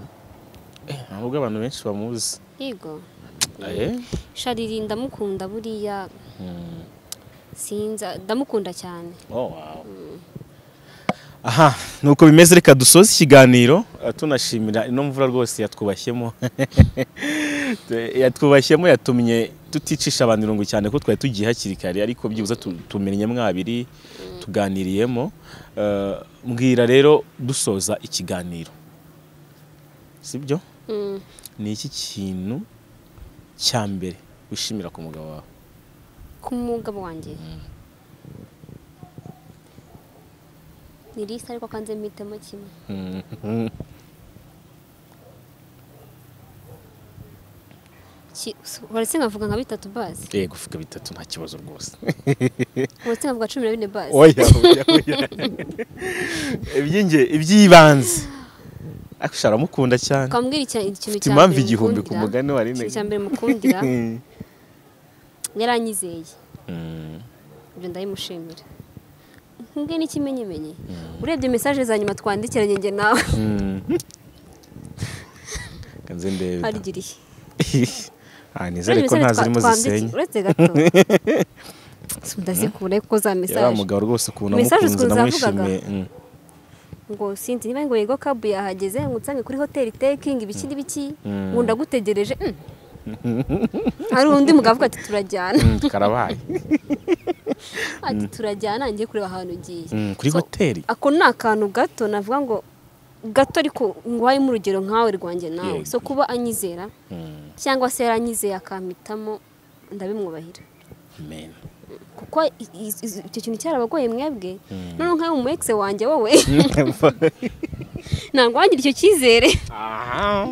Eh, ntabwo abantu benshi bamuzi yego Eh, shariri ndamukunda buriya mm. sinza ndamukunda cyane Oh, wow. aha nuko bimeze reka dusoze ikiganiro eh, tunashimira ino mvura rwose yatwubashyemo Tu- yatwubashyemo yatumye tuticisha abantu irungu cyane ko twari tugiye hakiri kare ariko byibuze tu- tumenye mwabiri tuganiriyemo Eh, mbwira rero dusoza ikiganiro sibyo Mm. ni iki kintu cya mbere wishimira ku mugabo wawe ku mugabo wanjye ni lisi ariko kanze mpitemo kimwe Ki- su- waretse nkavuga nka bitatu bazi yego vuga bitatu nta kibazo rwose waretse nkavuga cumi na bine bazi oya oya oya iby'inge iby'ibanze ariko ushobora aramukunda cyane ukambwira icya- ikintu ufite cya impamvu mbere igihumbi ku mukundira. mugani wa rine ikintu cya mbere mukundira yaranyizeye Mm, ibyo ndayimushimira nkubwe n'ikimenyimenyi urebye mesaje za nyuma twandikiranye njye nawe mm. kanze ndebe harigiriye ah nizere ko nta zirimo zisenye uretse gato udazikura kuko za yari mesaje umugabo rwose ukuntu Message amukunze ukuntu namwishimiye zavugaga. ngo sinzi niba ngo yego kabu yahageze ngo nsange kuri hoteli tekingi ibiki n'ibiki Mm. ngo ndagutegereje mm. hari undi mugabo avuga ati turajyana Mm, mm, karabaye ati turajyana ngiye kureba ahantu ugiye Mm, kuri So, hoteli ako ni akantu gato navuga ngo gato ariko ngo harimo urugero nkawe rwanjye nawe Yego. so kuba anyizera Mm, cyangwa se yaranyizeye akampitamo ndabimwubahira amen kuko i- i- i- icyo kintu cyarabagoye mwebwe Mm. noneho nkawe umu egisi wanjye wowe ntabwo wagira icyo cyizere aha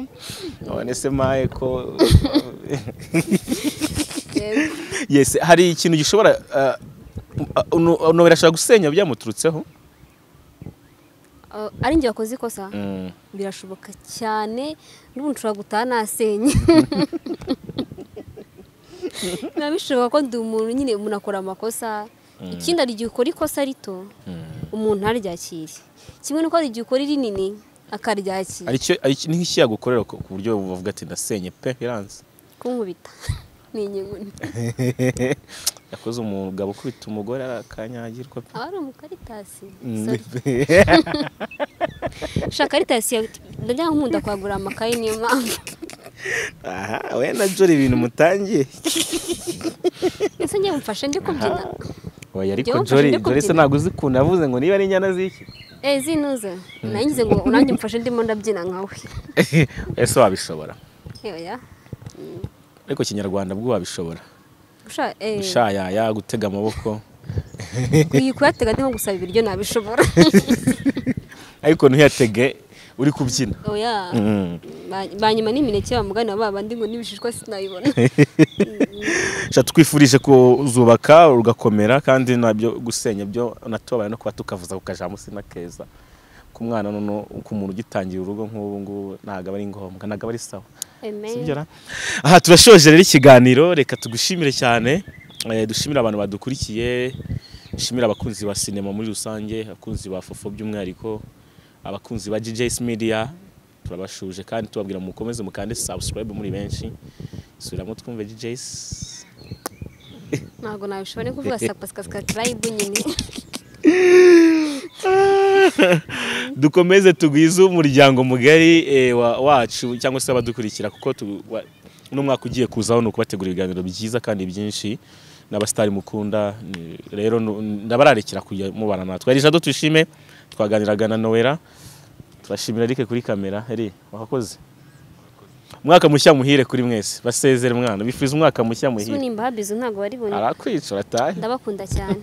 none se maye ko yes hari ikintu gishobora uh, uno uno birashobora gusenya byamuturutseho Uh, ari njye wakoze ikosa birashoboka cyane n'ubu nshobora gutaha nasenye biba bishoboka ko ndi umuntu nyine umuntu akora amakosa ikindi hari igihe ukora ikosa rito umuntu ntaryakire kimwe n'uko hari igihe ukora rinini akaryakira aricyo aricyo ni nk'iki yagukorera ku ku buryo bavuga ati ndasenye pe iranze kunkubita ni inyeguni yakoze umugabo ukubita umugore arakanyagirwa pe aba ari umukaritasi Sorry. shaka karitasi yawe ndajya nkunda kwagura amakaye niyo mpamvu aha we na jori ibintu mutangiye ese njye mufashe ndi kubyina oya ariko Jya wumva jori ushinde jori se kubyina. ntabwo uzi ukuntu yavuze ngo niba ari inyana z'iki eh zinuze nangize ngo nanjye mfashe ndimo ndabyina nkawe ese wabishobora Oya. ariko kinyarwanda bwo wabishobora Gusha- eh, gushayaya gutega amaboko kuyi- kuyatega ndimo gusaba ibiryo nabishobora ariko ntuyatege uri kubyina oya Mm. Ba- banyuma n'imineke bamugana baba ndi ngo n'ibishishwa sinayibona Sha tukwifurije kuzubaka ugakomera kandi nabyo gusenya byo natubabaye no kuba tukavuza ku kajambo sina keza ku mwana nono ku muntu ugitangira urugo nk'ubu ngubu ntabwo aba ari ngombwa ntabwo aba ari sawa Amen. sibyo ra aha turashoje rero ikiganiro reka tugushimire cyane Eh, dushimire abantu badukurikiye dushimire abakunzi ba sinema muri rusange abakunzi ba fofo by'umwihariko abakunzi ba GJS Media turabashuje kandi tubabwira mukomeze mukande subscribe muri benshi subiramo twumve GJS ntabwo nabishobora ni kuvuga sapasikasikarayibu nyine dukomeze tugwize umuryango mugari eh, wa- wacu cyangwa se abadukurikira kuko tu- wa- uno mwaka ugiye kuzaho ni ukubategurira ibiganiro byiza kandi byinshi n'abasitari mukunda ni- rero nu- ndabararekera kujya mubana natwe ari jado tushime twaganiraga na nowera turashimira rike kuri kamera eri wakoze umwaka mushya muhire kuri mwese basezere mwana bifuza umwaka mushya muhire sunimba habizu ntabwo bari bunyine arakwica uratahe ndabakunda cyane